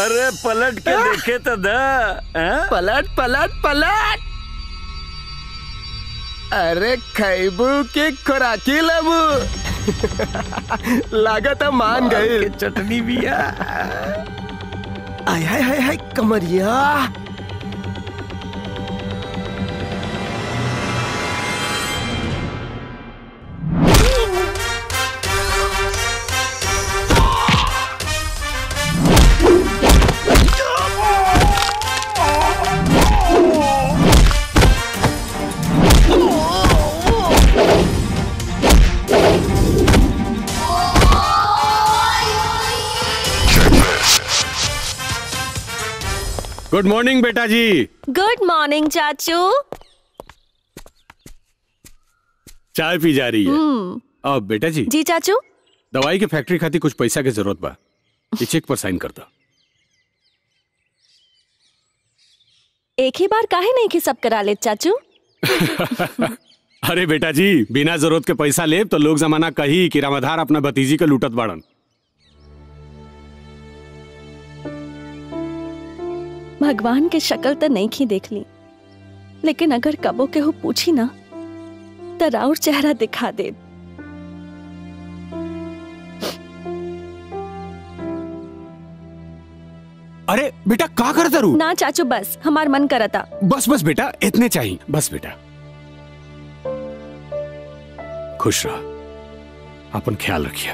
अरे पलट के देखे तो द हैं? पलट पलट पलट अरे खैबू के खुराकी लेबू लागत है मान गई चटनी भी है आय हाय हाय हाय कमरिया गुड मॉर्निंग बेटा जी गुड मॉर्निंग चाचू चाय पी जा रही है अब बेटा जी जी चाचू दवाई के फैक्ट्री खातिर कुछ पैसा के जरूरत बा ये चेक पर साइन कर दो एक ही बार काहे नहीं कि सब करा ले चाचू अरे बेटा जी बिना जरूरत के पैसा ले तो लोग जमाना कही कि रामाधार अपना भतीजी के लूटत बाड़न भगवान के शक्ल तो नहीं खी देख ली लेकिन अगर कबो के हो पूछी ना तो राउर चेहरा दिखा दे अरे बेटा का कर जरूर ना चाचू बस हमार मन करता बस बस बेटा इतने चाहिए बस बेटा खुश रह अपन ख्याल रखिए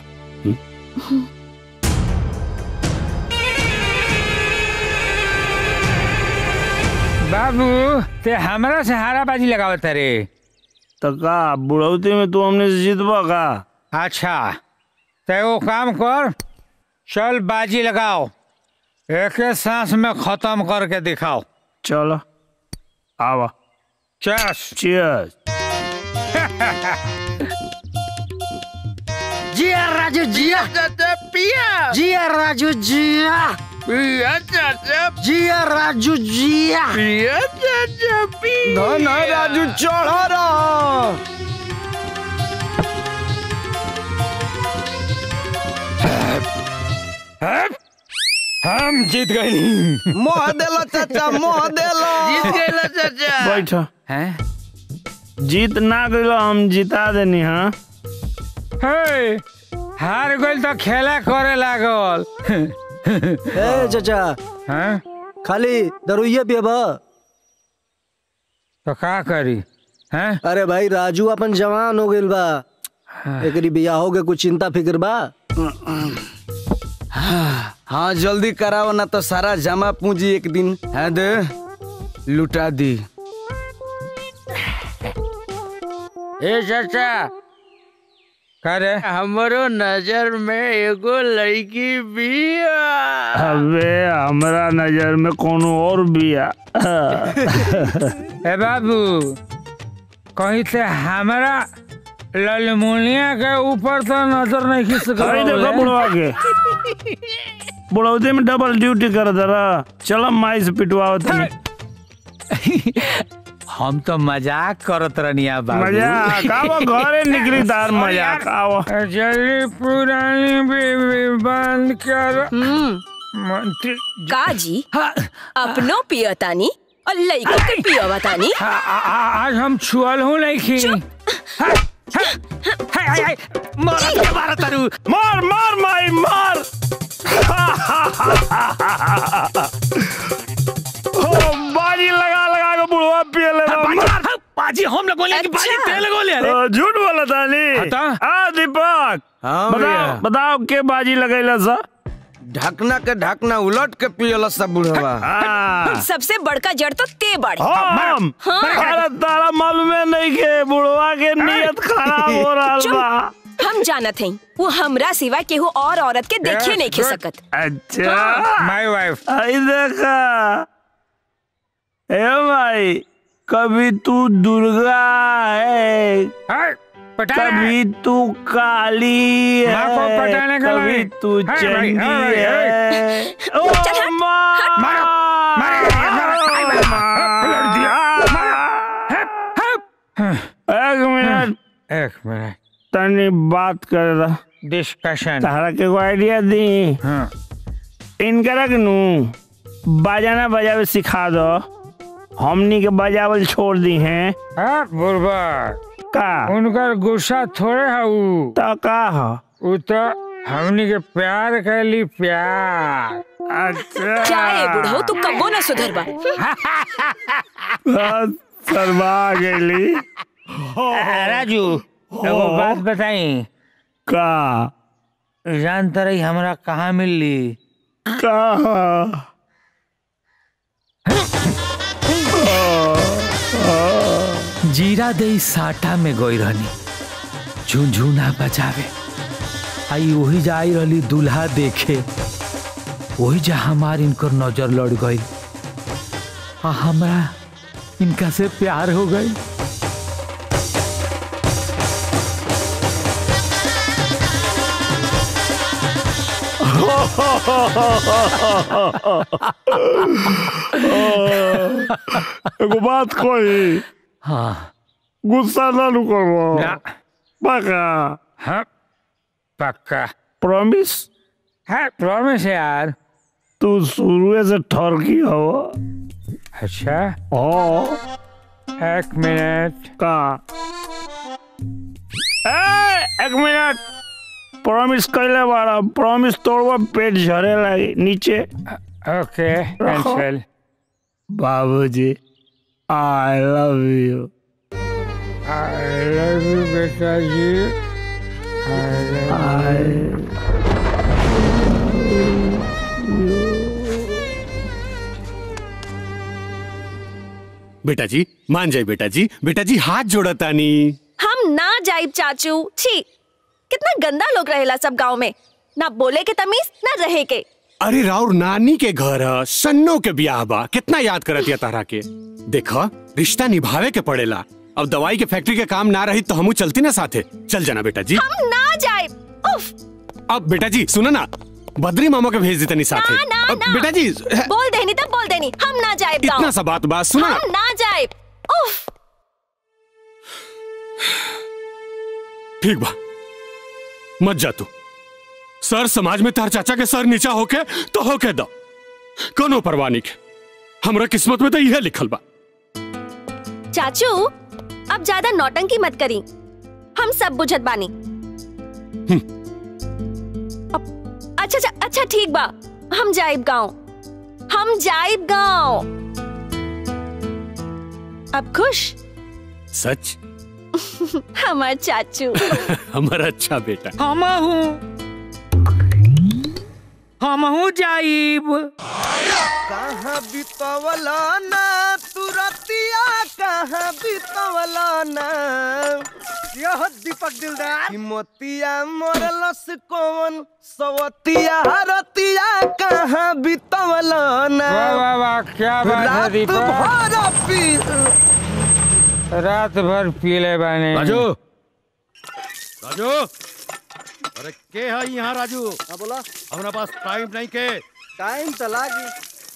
बाबू ते हमरा से हाराबाजी लगावत रे तो का बुढ़ौती में तू हमने से जीतबा का अच्छा ते वो काम कर चल बाजी लगाओ एक सांस में खत्म करके दिखाओ चलो आवा चस चियर्स जिया राजू जिया पिया जिया राजू जिया पिया चाचा जिया राजू जिया पिया चाचा पिया ना ना राजू चढ़ा रहा हम जीत गए मोह देलो चाचा मोह देलो जीत गए चाचा बैठो हैं जीत ना गइलो हम जिता देनी हाँ हे हार गइल तो खेला करे लागल ए चाचा हैं खाली दरुइया पियबा तो का करी हैं अरे भाई राजू अपन जवान हो गइल बा एकरी बियाह हो के कुछ चिंता फिक्र बा हाँ जल्दी कराओ ना तो सारा जमा पूंजी एक दिन है दे लुटा दी ए चाचा करे हमरो नजर में एगो लड़की बिया अबे हमरा नजर में कोनो और बिया ए बाबू कहीं से हमारा ललमुनिया के ऊपर तो नजर नहीं खींच अरे देखो बुढ़वा के बुढ़ौती में डबल ड्यूटी कर दरा चलो माई से पिटवाओ तुम्हें हम तो मजाक करत रहनिया बाबू मजाक आओ घरे निकली तार मजाक आओ जल्दी पुरानी बीवी बंद कर मंत्री का जी अपनो पियतानी और लइको के पियवतानी आ- आ- आ- आज हम छुअल हूँ नहीं खी मार के मारा तारू मार मार माई मार ओ बाजी लगा लगा के बुढ़वा पिए ले रहा बाजी हम लोग बोले कि बाजी अच्छा। तेल गोले अरे ओ, झूठ बोला तानी हटा। आ दीपक हाँ बताओ भैया। बताओ के बाजी लगैला सा ढकना के ढकना उलट के पियल सब बुढ़वा हाँ सबसे बड़का जड़ तो ते बाड़ी हम अरे तारा मालूम है नहीं के बुढ़वा के नियत खराब हो रहा चुप। बा हम जानत हई वो हमरा सिवा केहू और औरत के देखे Yes, नहीं खे good. सकत अच्छा माय वाइफ आई देखा ए भाई कभी तू दुर्गा है कभी तू काली माँ को है पटाने का कभी लाई। तू है भाई, चंडी है भाई, है ओ चल हट, माँ मारो, मारो, एक मिनट एक मिनट तनी बात कर रहा डिस्कशन तारा के को आइडिया दी हाँ इनकरा के नू बजाना बजावे सिखा दो हमनी के बजावल छोड़ दी हैं हाँ बुरबा का उनकर गुस्सा थोड़े है उ तो का ह उ तो हमनी के प्यार कैली प्यार अच्छा क्या है बुढ़ऊ तू कबो ना सुधरबा हाँ, शर्मा गेली राजू एगो बात बताई का जानता रही हमरा कहाँ मिलली का जीरा दे साटा में गई रहनी झुनझुना बजावे आई वही जाई रहली दूल्हा देखे वही जा हमार इनकर नजर लड़ गई आ हमरा इनका से प्यार हो गई एगो बात कोई हाँ गुस्सा ना नु करबो ना पक्का हाँ पक्का प्रॉमिस है प्रॉमिस यार तू शुरू से ठरकी हो अच्छा ओ एक मिनट का ए, एक मिनट प्रॉमिस कैले बारा प्रॉमिस तोड़वा पेट झरे लगी नीचे ओके कैंसिल बाबूजी I love you I love you बेटा जी I love you. बेटा जी मान जाए बेटा जी बेटा जी हाथ जोड़ता नी हम ना जाइब चाचू छी कितना गंदा लोग रहेला सब गांव में ना बोले के तमीज ना रहे के अरे राउर नानी के घर ह, सन्नो के ब्याह बा कितना याद करतिया तारा के देखा रिश्ता निभावे के पड़ेला अब दवाई के फैक्ट्री के काम ना रही तो हमू चलती ना साथे चल जाना बेटा जी हम ना जाइब उफ अब बेटा जी सुनो ना बद्री मामा के भेज देता नी साथे ना ना अब ना बेटा जी बोल देनी तब बोल देनी हम ना जाइब इतना गांव सा बात बात सुनो ना हम ना जाइब उफ ठीक बा मत जा तू सर समाज में तार चाचा के सर नीचा होके तो होके दो कोनो परवाह नहीं के हमरा किस्मत में तो यह लिखल बा चाचू अब ज्यादा नौटंकी मत करी हम सब बुझत बानी अब- अच्छा अच्छा अच्छा ठीक बा हम जाइब गांव हम जाइब गांव अब खुश सच हमार चाचू हमारा अच्छा बेटा हम हूँ हम हूँ जाइब कहाँ बितवला ना तू रतिया कहाँ बितवला ना यह दीपक दिलदार कि मोतिया मोरलस कौन सवतिया रतिया कहाँ बितवला ना वाह वाह वाह क्या बात है रात दीपक भर पी रात भर पीले बाने राजू राजू अरे के है यहाँ राजू हाँ बोला हमारा पास टाइम नहीं के टाइम तो लागी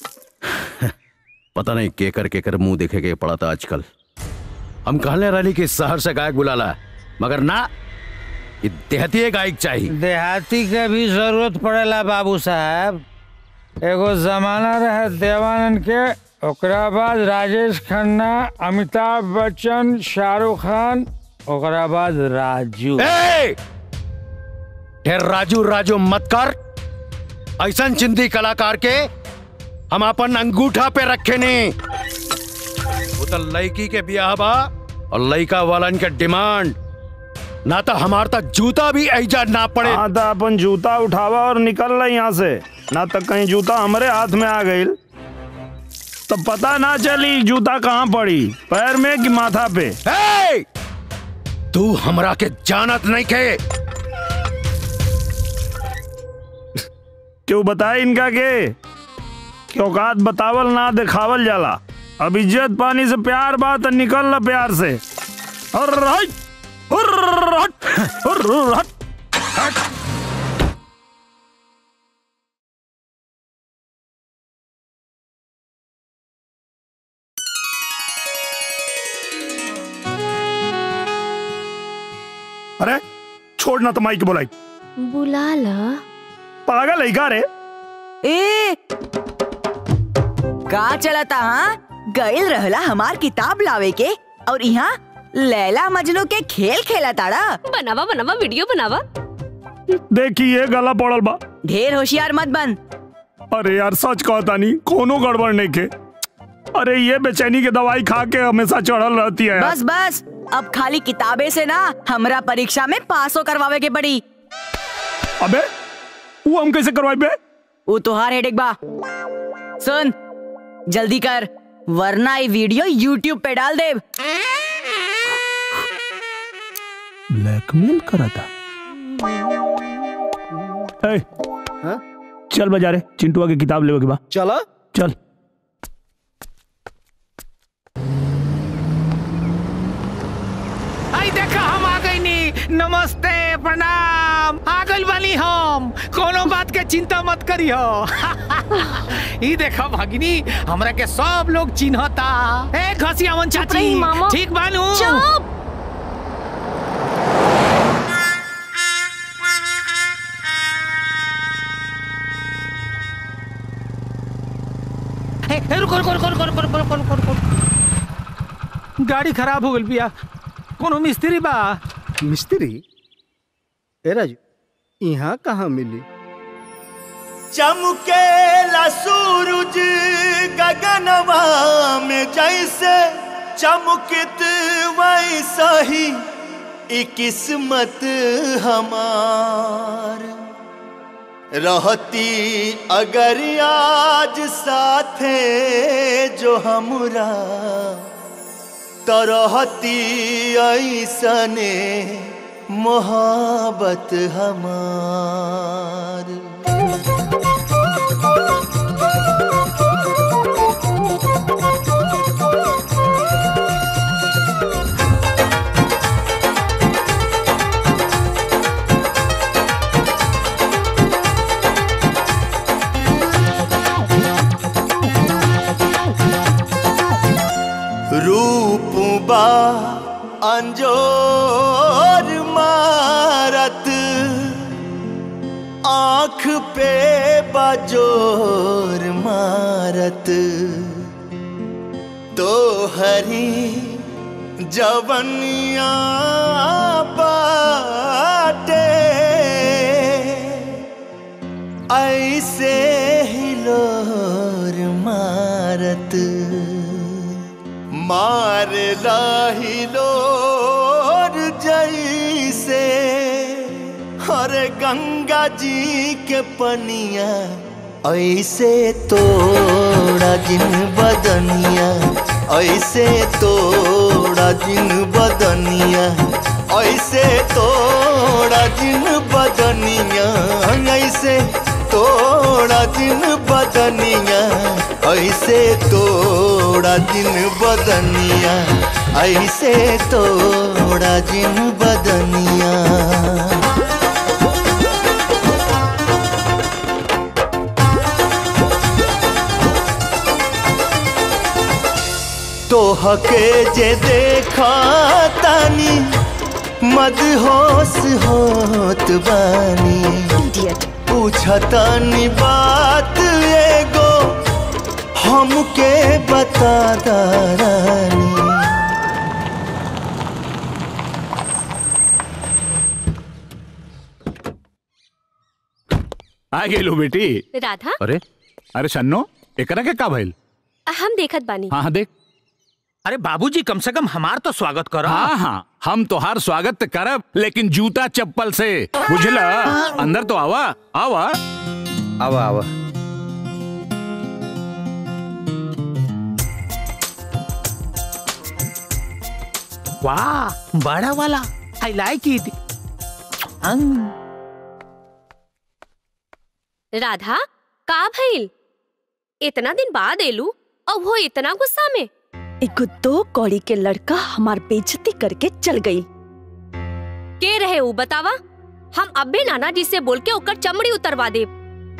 पता नहीं केकर केकर मुंह देखे के पड़ा था आजकल हम कहने रही कि शहर से गायक बुलाला मगर ना ये देहती गायक चाहिए देहाती के भी जरूरत पड़ेला बाबू साहब एगो जमाना रहे देवानंद के ओकरा बाद राजेश खन्ना अमिताभ बच्चन शाहरुख खान ओकरा बाद राजू ए! ढेर राजू राजू मत कर ऐसा चिंदी कलाकार के हम अपन अंगूठा पे रखे नहीं वो तो लड़की के ब्याह बा और लड़का वालन के डिमांड ना तो हमार तक जूता भी ऐजा ना पड़े हाँ तो अपन जूता उठावा और निकल रहा यहाँ से ना तक कहीं जूता हमारे हाथ में आ गई तो पता ना चली जूता कहाँ पड़ी पैर में कि माथा पे ए! तू हमरा के जानत नहीं के क्यों बताए इनका के कि औकात बतावल ना दिखावल जाला अब इज्जत पानी से प्यार बात है, निकल ला प्यार से और हट, और हट, और हट। अरे छोड़ना तो माई के बोलाई बुला ला पागल है का रे ए का चलता हाँ गइल रहला हमार किताब लावे के और यहाँ लैला मजनू के खेल खेला ताड़ा बनावा बनावा वीडियो बनावा देखी ये गला पड़ल बा ढेर होशियार मत बन अरे यार सच कहता नहीं कोनो गड़बड़ नहीं के अरे ये बेचैनी की दवाई खा के हमेशा चढ़ल रहती है यार। बस बस अब खाली किताबे से ना हमरा परीक्षा में पासो करवावे के पड़ी अबे वो हम कैसे करवाई बे वो तुहार हेडेक बा सुन जल्दी कर वरना ये वीडियो यूट्यूब पे डाल दे ब्लैकमेल करा था ए, हाँ? चल बाजारे चिंटुआ की किताब लेवे के बा चला चल आई देखा हम आ गई नी नमस्ते प्रणाम आ गइल बानी हम कोनो बात के चिंता मत करियो ई देखा भगिनी हमरा के सब लोग चिन्हता ए घसियावन चाची रही, मामा। ठीक बानू चुप ए, ए, रुको रुको रुको रुको रुको रुको रुको रुको रुको गाड़ी खराब हो गइल बिया कोनो मिस्त्री बा मिस्त्री ए राजू यहाँ कहाँ मिली चमकेला सूरज गगनवा में जैसे चमकित वैसा ही ई किस्मत हमार रहती अगर आज साथे जो हमरा तो रहती ऐसने मोहब्बत हमार रूप बा अंजोर मारत आँख पे बजोर मारत तो हरी जवनिया बाटे ऐसे हिलोर मारत मार लाहिलोर जैसे हर गंगा जी के पनिया ऐसे तोड़ा जिन बदनिया ऐसे तोड़ा जिन बदनिया ऐसे तोड़ा जिन बदनिया ऐसे तोड़ा जिन बदनिया ऐसे तोड़ा जिन बदनिया ऐसे तोड़ा जिन बदनिया तोहके जे देखा तानी मदहोश होत बानी इडियट पूछतानी बात एगो हमके बता दारानी आ गेलू बेटी राधा अरे अरे सन्नो एकरा के का भइल हम देखत बानी हाँ हाँ देख अरे बाबूजी कम से कम हमार तो स्वागत करो हाँ हाँ हम तोहार स्वागत त करब लेकिन जूता चप्पल से बुझला अंदर तो आवा आवा आवा आवा वाह बड़ा वाला आई लाइक इट राधा का भइल इतना दिन बाद एलू और वो इतना गुस्सा में एगो दो कौड़ी के लड़का हमार बेइज्जती करके चल गई के रहे ऊ बतावा हम अब भी नाना जी से बोल के ओकर चमड़ी उतरवा दे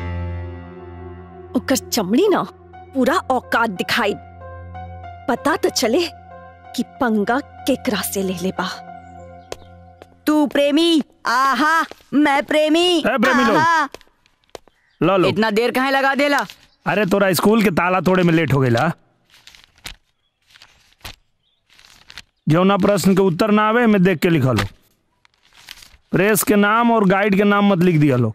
ओकर चमड़ी ना पूरा औकात दिखाई पता तो चले कि पंगा केकरा से ले ले बा तू प्रेमी आहा मैं प्रेमी ए, प्रेमी लोग। आहा लो लो इतना देर कहाँ लगा देला अरे तोरा स्कूल के ताला तोड़े में लेट हो गई जौना प्रश्न के उत्तर ना आवे में देख के लिखा लो प्रेस के नाम और गाइड के नाम मत लिख दिया लो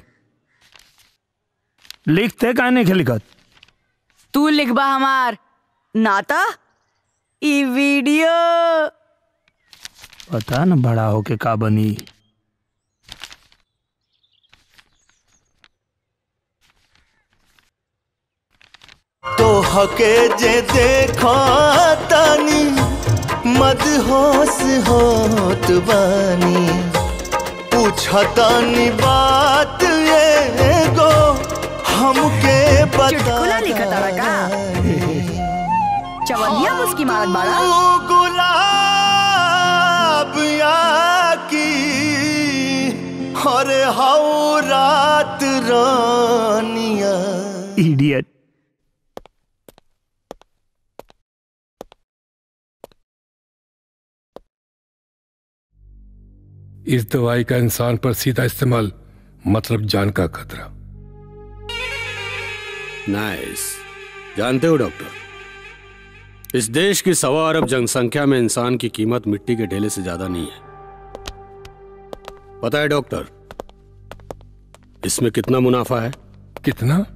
लिखते काहे नहीं लिखत तू लिखबा हमार नाता ई वीडियो पता न बड़ा होके का बनी तो हके जे देखो तानी मदहोश होत बानी पूछतानी बात एगो हमके बता चुटकुला लिखा तारा का चवनिया मुस्की मारत बाड़ा गुलाब की हरे हाउ रात रानिया इडियट इस दवाई का इंसान पर सीधा इस्तेमाल मतलब जान का खतरा नाइस जानते हो डॉक्टर इस देश की सवा अरब जनसंख्या में इंसान की कीमत मिट्टी के ढेले से ज्यादा नहीं है पता है डॉक्टर इसमें कितना मुनाफा है कितना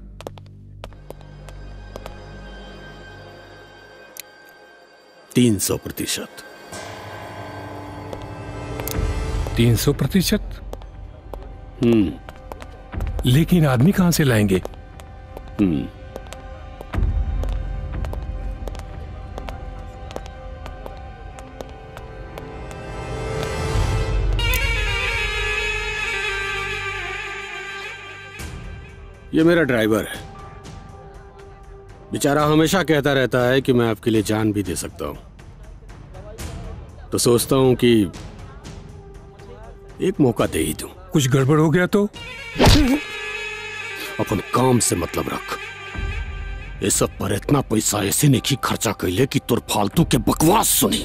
तीन सौ प्रतिशत तीन सौ प्रतिशत हम्म लेकिन आदमी कहां से लाएंगे हम्म ये मेरा ड्राइवर है बेचारा हमेशा कहता रहता है कि मैं आपके लिए जान भी दे सकता हूं तो सोचता हूं कि एक मौका दे ही दूं कुछ गड़बड़ हो गया तो अपन काम से मतलब रख ये सब पर इतना पैसा ऐसे नहीं की खर्चा कैले कि तुर फालतू के बकवास सुनी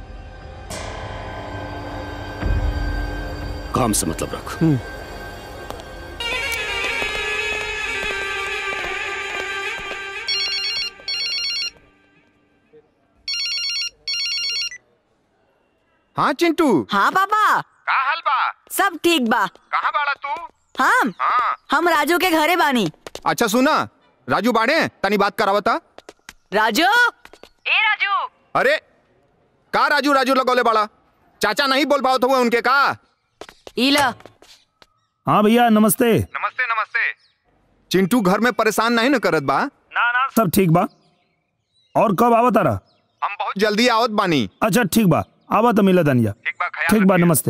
काम से मतलब रख हाँ चिंटू हाँ पापा का हाल बा सब ठीक बा कहाँ बाड़ा तू हम हम राजू के घरे बानी अच्छा सुना राजू बाड़े तनी बात करावता राजू ए राजू अरे का राजू राजू लगौले बाड़ा चाचा नहीं बोल पाओ हुए उनके का इला हाँ भैया नमस्ते नमस्ते नमस्ते चिंटू घर में परेशान नहीं न करत बा ना ना सब ठीक बा और कब आवा तारा हम बहुत जल्दी आवत बानी अच्छा ठीक बा आवा तो मिला दनिया ठीक बा ठीक बा नमस्ते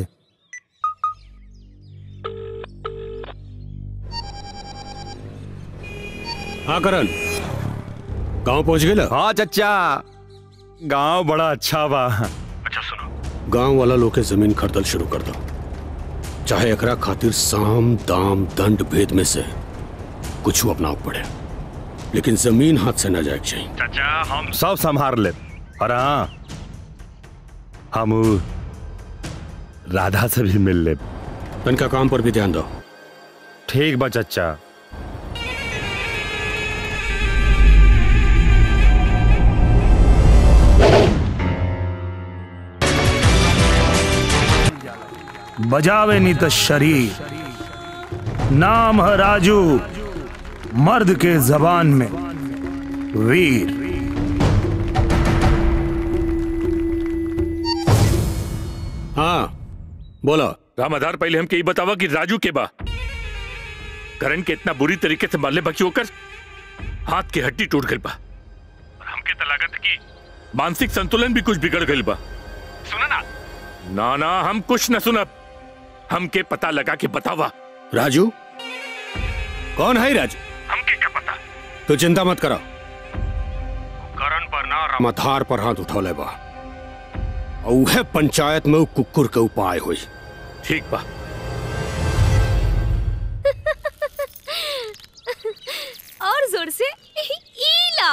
हाँ करण गांव पहुंच गए हाँ चचा गांव बड़ा अच्छा बा गांव वाला लोग के जमीन खरीदल शुरू कर दो चाहे एकरा खातिर साम दाम दंड भेद में से कुछ अपनाव पड़े लेकिन जमीन हाथ से न जाए चाहिए चाचा हम सब संभार ले और हाँ हम उ राधा से भी मिल ले तनका काम पर भी ध्यान दो ठीक बा चचा बजावे नी तो शरीर नाम है राजू मर्द के जबान में वीर हाँ बोलो रामाधार पहले हमके ये बतावा कि राजू के बा करण के इतना बुरी तरीके से मारले बाकी होकर हाथ की हड्डी टूट गई बा और हमके तो लागत है कि मानसिक संतुलन भी कुछ बिगड़ गई बा सुना ना ना ना हम कुछ न सुनब हमके पता लगा के बतावा राजू कौन है राजू हमके क्या पता तो चिंता मत करो करण पर ना मथार पर हाथ उठौले बा और उहे पंचायत में उ कुकुर के उपाय हुई ठीक बा और जोर से ईला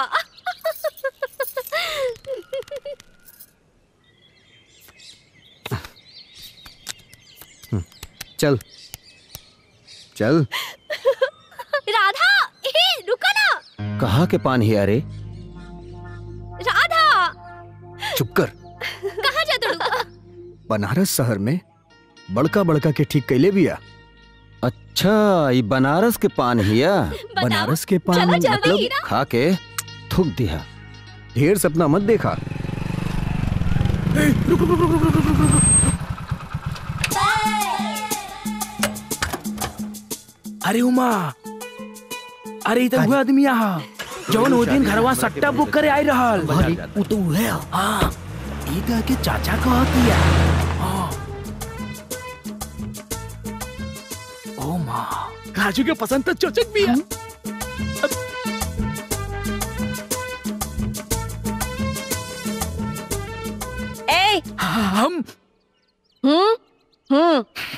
चल चल राधा कहाँ के पान ही अरे राधा चुप कर कहाँ जाते हो बनारस शहर में बड़का बड़का के ठीक कैले बिया अच्छा ये बनारस के पान हिया बनारस के पान चलो जल्दी, मतलब हीरा। खा के थूक दिया ढेर सपना मत देखा अरे उमा अरे इधर हुआ आदमी यहाँ जौन वो दिन घरवा सट्टा बुक करे आई रहल वो तो है हाँ ई तो के चाचा कह दिया हाँ। ओ माँ राजू के पसंद तो चोचक भी है ए हम हम्म हम्म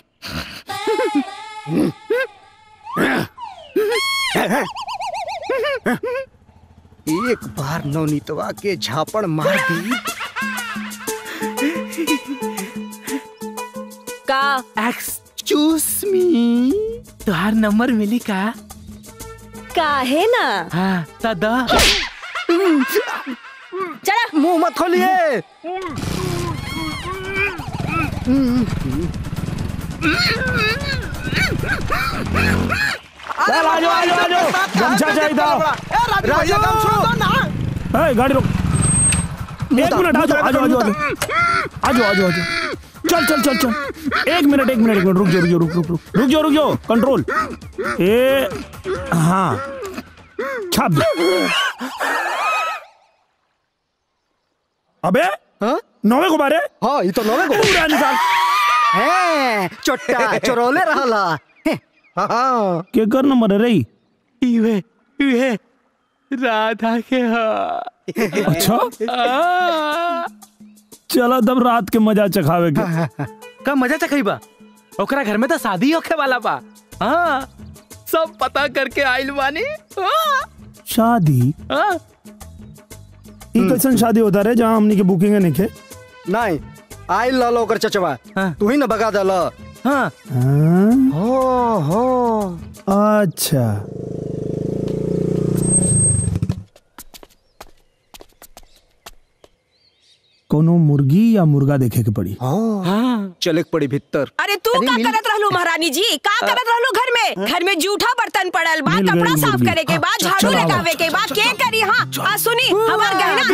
एक बार नवनीतवा के झापड़ मार दी का एक्सक्यूज मी तुहार नंबर मिली का काहे ना हाँ तदा चला मुंह मत खोलिए चल आजो आजो आजो गमछा चाहिए ए, गाड़ी रोक एक मिनट आजो आजो आजो आजो आजो आजो आजो चल चल चल चल एक मिनट एक मिनट एक मिनट रुक जाओ रुक जाओ रुक रुक रुक रुक जाओ रुक जाओ कंट्रोल ए हाँ छाप दे अबे नौवे को बारे हाँ ये तो नौवे को पूरा निकाल है चोट्टा चोरोले रहला हैं, हाँ के कर नंबर है रही इवे इवे राधा के हाँ अच्छा चलो तब रात के मजा चखावे के का मजा चखई बा ओकरा घर में तो शादी होखे वाला बा हाँ सब पता करके आइल बानी हाँ, शादी हाँ। ई कैसन शादी होता रहे जहाँ हमनी के बुकिंग है नहीं नहीं आई लालो ओकर चचवा तू ही ना बगा दल हाँ हो हो अच्छा कोनो मुर्गी या मुर्गा देखे के पड़ी हाँ चले के पड़ी भीतर अरे तू का करत रहलू महारानी जी का करत रहलू घर में घर में जूठा बर्तन पड़ल बा मिल गई कपड़ा साफ मुर्गी। करे के बाद हाँ, झाड़ू चलो आओ। लगावे के बाद के करी हाँ आ सुनी हमार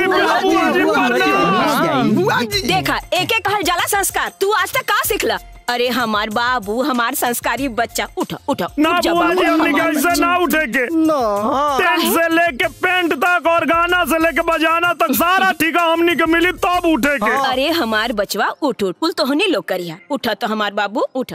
गहना देखा एक एक कहल जाला संस्कार तू आज तक का सिखला अरे हमार बाबू हमार संस्कारी बच्चा उठा उठा ना उठ जा बुआ जी बाबू। हमने कैसे ना उठे के टेंट से लेके पेंट तक और गाना से लेके बजाना तक सारा ठीका हमनी के मिली तब उठे के अरे हमार बचवा उठ उठ कुल तोहनी लोग करिया उठा तो हमार बाबू उठा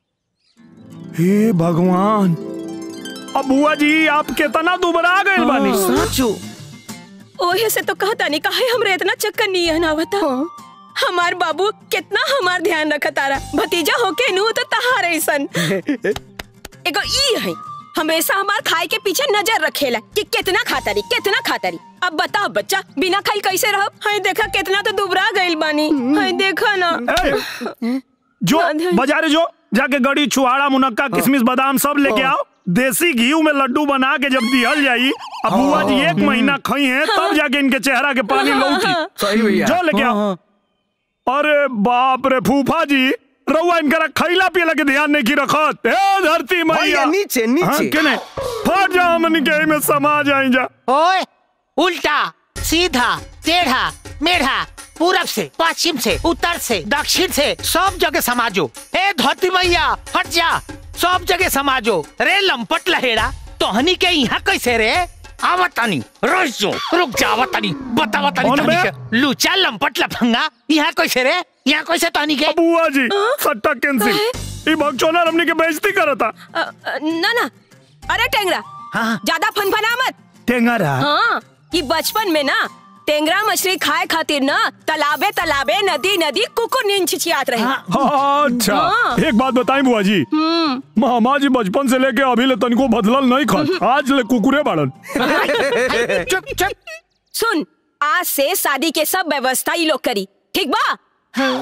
हे भगवान अब बुआ जी आप कितना दुबरा गए बानी सचो ओहे से तो कहता नहीं काहे हमरे इतना चक्कर नहीं है ना बता हमार बाबू कितना हमार ध्यान रखा तारा भतीजा होके नू तो तहार ऐसन एगो ई है हमेशा हमार खाए के पीछे नजर रखेला कि कितना खाता रही कितना खाता रही अब बताओ बच्चा बिना खाई कैसे रहो हाय देखा कितना तो दुबरा गइल बानी हाय देखा ना जो बाजारे जो जाके गड़ी छुआड़ा मुनक्का किशमिश बादाम सब लेके आओ देसी घी में लड्डू बना के जब दिहल जाई अब बुआ जी एक महीना खाई है तब जाके इनके चेहरा के पानी लौटी सही भैया। जो लेके आओ अरे बाप रे फूफा जी रउआ इनकरा खैला पियला के ध्यान नहीं की रखत ए धरती मैया भैया, नीचे, नीचे। हाँ, केने फट जा हमन के में समा जाई जा ओए उल्टा सीधा टेढ़ा मेढ़ा पूरब से पश्चिम से उत्तर से दक्षिण से सब जगह समाजो ए धोती मैया हट जा सब जगह समाजो रे लंपट लहेड़ा तोहनी के यहाँ कैसे रे आवतानी रोज जो रुक जा आवतानी बतावतानी कौन तोहनी बे? के लुचा लंपट लफंगा यहाँ कैसे रे यहाँ कैसे तोहनी के बुआ जी सट्टा कैंसिल ई भगचोना हमनी के बेइज्जती करता अ, अ, ना ना अरे टेंगरा ज्यादा फनफना मत टेंगरा हाँ कि बचपन में ना टेंगरा मछली खाए खातिर ना तालाबे तालाबे नदी नदी कुकुर नींद छिछियात रहे हाँ, अच्छा हाँ। एक बात बताई बुआ जी हम्म मामा जी बचपन से लेके अभी ले तनिको बदलल नहीं खा आज ले कुकुरे बाड़न चुप चुप सुन आज से शादी के सब व्यवस्था ही लोग करी ठीक बा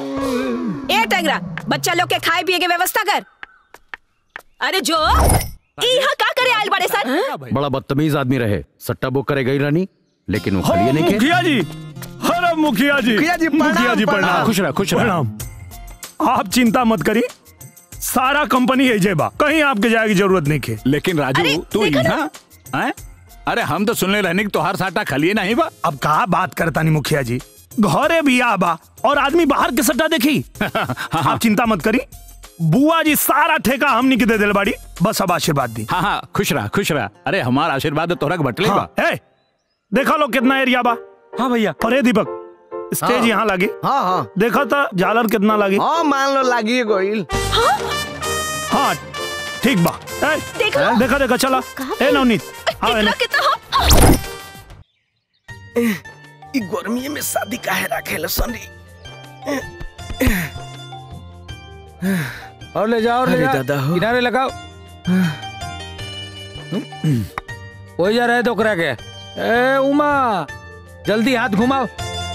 ए टेंगरा बच्चा लोग के खाए पिए के व्यवस्था कर अरे जो ई यहाँ का करे आयल बड़े सर बड़ा बदतमीज आदमी रहे सट्टा बुक करे गई रानी लेकिन वो खड़िए नहीं के मुखिया जी अरे मुखिया जी मुखिया जी, प्रणाम, मुखिया जी प्रणाम। प्रणाम खुश रह, खुश रह। प्रणाम आप चिंता मत करी सारा कंपनी है जेबा कहीं आपके जाए की जरूरत नहीं के लेकिन राजू तू यहाँ हैं? अरे हम तो सुनने रहने की तोहार साटा खलिए नहीं बा अब कहा बात करता नहीं मुखिया जी घरे भी आबा और आदमी बाहर के सट्टा देखी आप चिंता मत करी बुआ जी सारा ठेका हमनी के दे दिल बाड़ी बस अब आशीर्वाद दी हाँ हाँ खुश रहा खुश रहा अरे हमारा आशीर्वाद तो तोहरा के बटले बा हाँ, ए, देखा लो कितना एरिया बा हाँ भैया अरे दीपक स्टेज हाँ। यहाँ लगी हाँ हाँ देखा था झालर कितना लगी हाँ मान लो लागी गोइल हाँ ठीक बा ए, देखा? देखा देखा चला ए नवनीत हाँ इतना एने। कितना ई गर्मी में शादी काहे राखेला सनी और ले जाओ और ले अरे जाओ दादा हो। किनारे लगाओ वही जा रहे तो करा के ए उमा जल्दी हाथ घुमाओ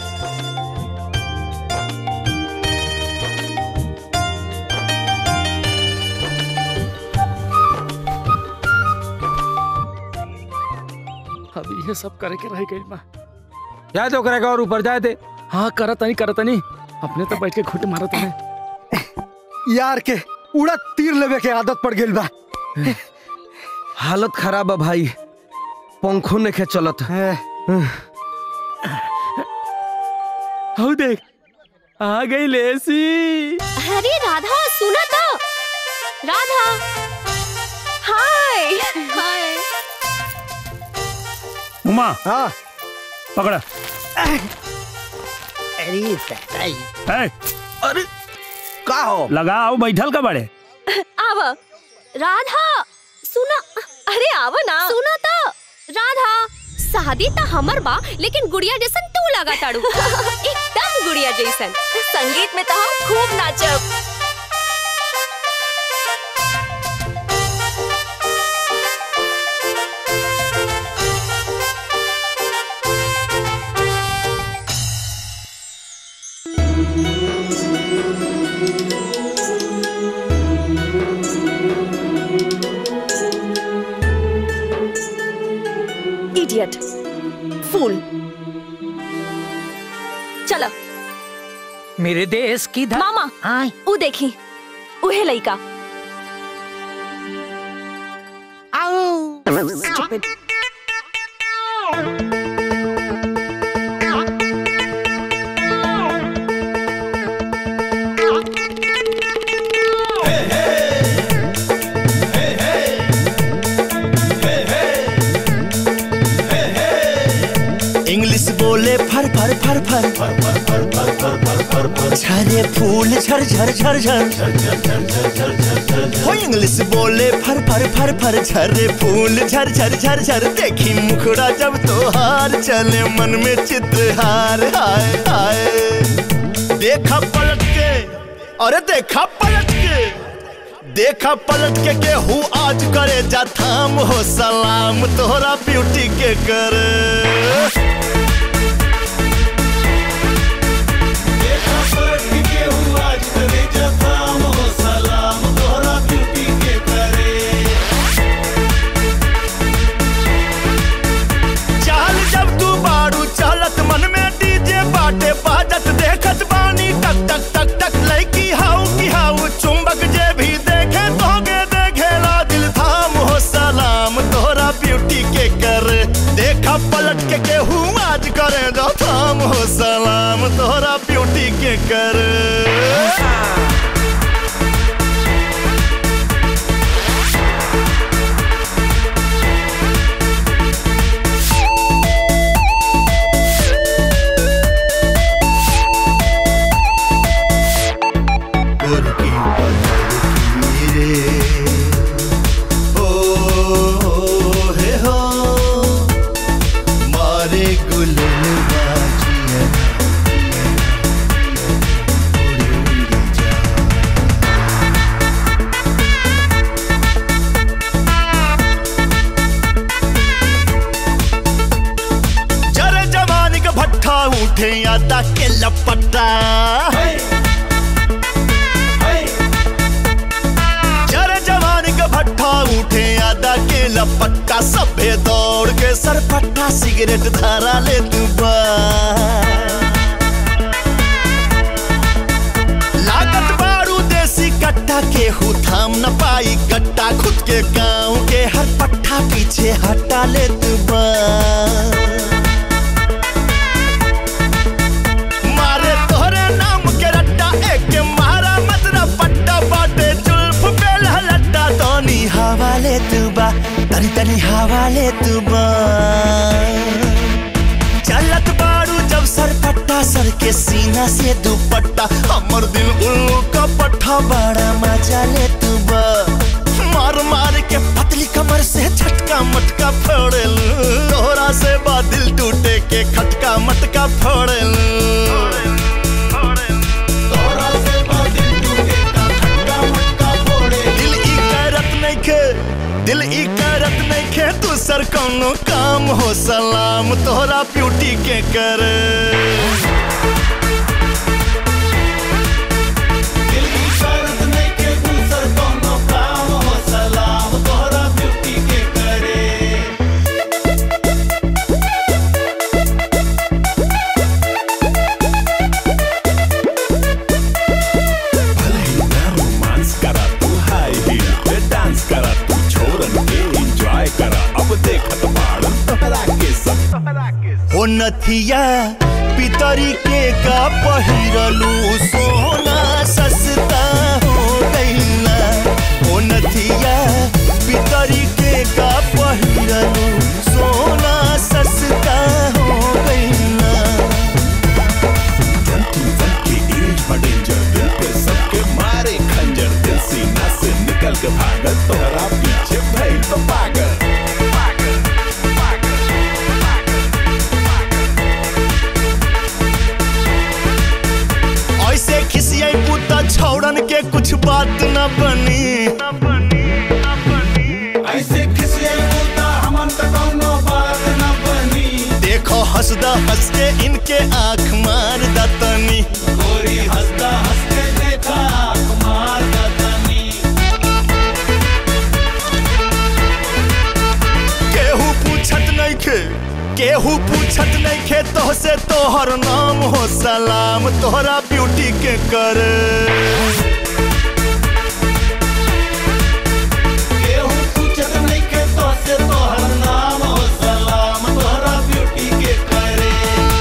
अब ये सब करे के रह गई बा जाए तो करेगा और ऊपर जाए थे हाँ करत नहीं करत नहीं अपने तो बैठ के घुट मारत है यार के उड़ा तीर लेवे के आदत पड़ गई बा हालत खराब है भाई पंखों ने के चलत हो देख आ गई लेसी अरे राधा सुना तो राधा हाय हाय उमा हाँ पकड़ा अरे सताई ए, अरे का हो लगाओ बैठल का बड़े आव राधा सुना अरे आव ना सुना तो राधा शादी तो हमर बा लेकिन गुड़िया जैसन तू लगा ताड़ू एकदम गुड़िया जैसन संगीत में तो हम खूब नाचब इडियट फूल चलो मेरे देश की धा... मामा ऊ देखी उहे लइका Stupid. इंग्लिश बोले फर फर फर फर झरे फूल झर झर झर झर हो इंग्लिश बोले फर फर फर फर झरे फूल झर झर झर झर देखी मुखड़ा जब तोहार चले मन में चित्रहार हाय हाय देखा पलट के अरे देखा पलट के देखा पलट के केहू आज करे जा थाम हो सलाम तोहरा ब्यूटी के करे चाल जब तू बाड़ू चालत मन में डीजे बाटे बाजत देखत बानी टक टक टक टक लड़की हाउ की हाउ चुंबक जे भी देखे तोगे देखेला दिल थाम हो सलाम तोहरा ब्यूटी के कर देखा पलट के केहू आज करे दो थाम हो सलाम तोहरा ब्यूटी के कर हे हो मारे गुलन बाजिया जरे जवानी का भट्ठा उठे आता के लपटा जरे जवानी का भट्ठा उठे आदा के लपट्टा सभे दौड़ के सरपट्टा सिगरेट धारा ले तू बा लागत बारू देसी कट्टा के हु थाम न पाई कट्टा खुद के गांव के हर पट्टा पीछे हटा ले तू बा मारे तोहरे नाम के रट्टा एक के मारा मतरा पट्टा बाटे जुल्फ पे लहलट्टा तनी हवा ले तू बा तनी तनी हवा ले तू बा चलत बारू जब सर पट्टा सर के सीना से दुपट्टा हमर दिल उल्लू का पट्टा बड़ा मजा ले तू बा मार मार के पतली कमर से झटका मटका फोड़ल तोहरा से बा दिल टूटे के खटका मटका फोड़ल दिल ई करत नइखे दिल ई करत नइखे दूसर कौनो काम हो सलाम तोहरा ब्यूटी के करे रोमांस करा तू हाय हील पे डांस करा तू छोरन के एंजॉय करा अब देखत बाड़न तोहरा के सब हो नथिया पितरी के का पहिरलू सोना सस्ता हो गईला हो नथिया पितरी के का पहिरलू सोना सस्ता हो गईला की एज डेंजर दिल पे सबके मारे खंजर दिल सीना से निकल के भागल तोहरा पीछे भइल तो पागल ऐसे खिसियाई पुता छौड़न के कुछ बात न बनी ऐसे खिसियाई पुता हमन त कौनो बात न बनी देखो हंसदा हंस के इनके आंख मार दतनी गोरी हंसदा हंस के देखा आँख मार दतनी केहू पूछत नहीं खे केहू पूछत नहीं खे तो से तोहर नाम हो सलाम तोहरा ब्यूटी के करे केहू पूछत नहीं के तो से तोहर नाम हो सलाम तोहरा ब्यूटी के करे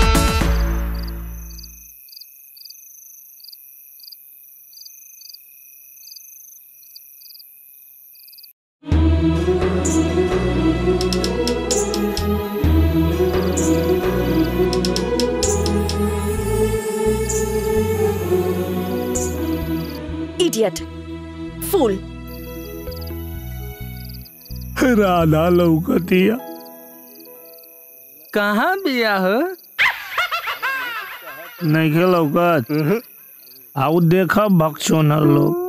इडियट फूल राधा लौकतिया कहाँ बिया हो नहीं के लौकत आउ देखा भक्षोनर लोग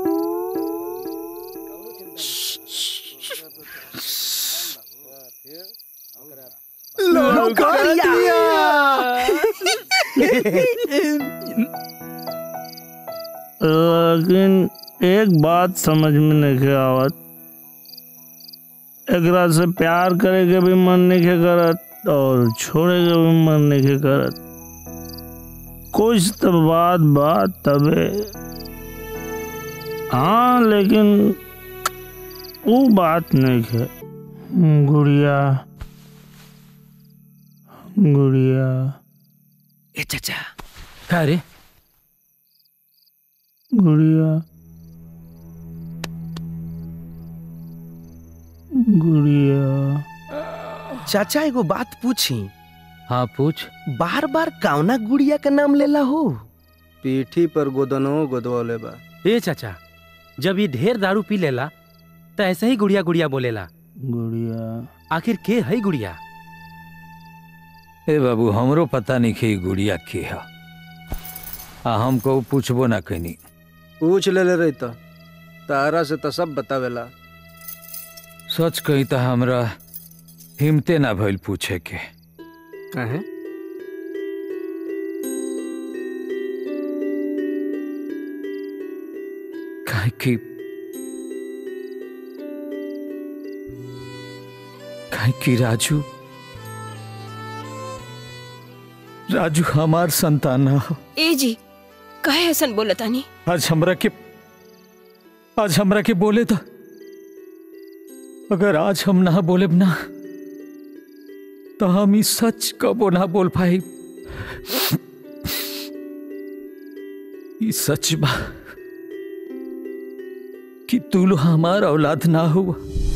लेकिन एक बात समझ में नहीं आवत एकरा से प्यार करे के भी मन नहीं के करत और छोड़े के भी मन नहीं के करत कुछ तो बात बात तबे हाँ लेकिन वो बात नहीं है गुड़िया गुड़िया ए चाचा का रे गुड़िया गुड़िया चाचा एगो बात पूछी हाँ पूछ बार बार कावना गुड़िया का नाम लेला हो पीठी पर गोदनो गोदवले बा ए चाचा जब ये ढेर दारू पी लेला तो ऐसे ही गुड़िया गुड़िया बोलेला गुड़िया आखिर के है गुड़िया ए बाबू हमरो पता नहीं कि गुड़िया के है आ हमको पूछबो ना कनी पूछ ले ले रही तो तारा से तो सब बतावेला सच कही तो हमरा हिम्मते ना भइल पूछे के काहे काहे कि काहे कि राजू राजू हमार संतान हो ए जी कहे हसन बोलतानी आज हमरा के आज हमरा के बोले तो अगर आज हम ना बोले ना तो हम ई सच कबो ना बोल पाई ई सच बा कि तू लो हमार औलाद ना हुआ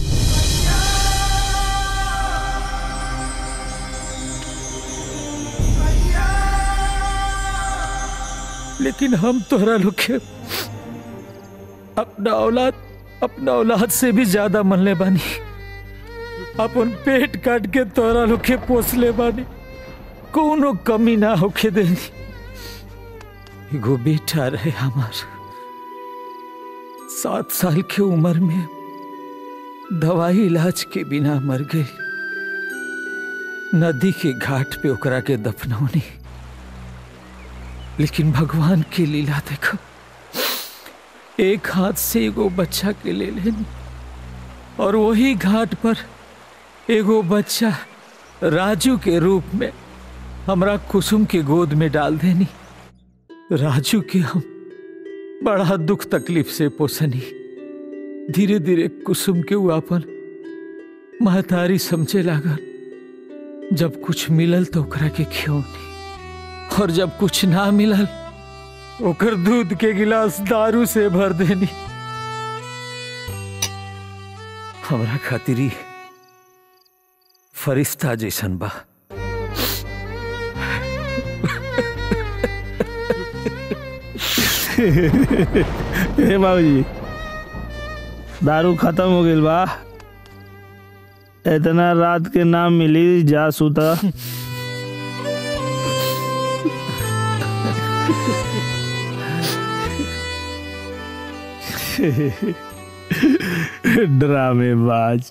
लेकिन हम तोहरा लोग के अपना औलाद अपना औलाद से भी ज्यादा मनले बानी अपन पेट काट के तोहरा लोग के पोसले बानी कोनो कमी ना होके देनी एगो बेटा रहे हमार सात साल के उम्र में दवाई इलाज के बिना मर गई नदी के घाट पे ओकरा के दफनौनी लेकिन भगवान की लीला देखो एक हाथ से एगो बच्चा के ले लेनी और वही घाट पर एगो बच्चा राजू के रूप में हमरा कुसुम के गोद में डाल देनी राजू के हम बड़ा दुख तकलीफ से पोसनी धीरे धीरे कुसुम के वो अपन महतारी समझे लागल जब कुछ मिलल तो ओकरा के खियौनी और जब कुछ ना मिलल ओकर दूध के गिलास दारू से भर देनी हमरा खातिर ई फरिश्ता जैसन बा हे बाबूजी दारू खत्म हो गइल बा इतना रात के नाम मिली जा सुता ड्रामेबाज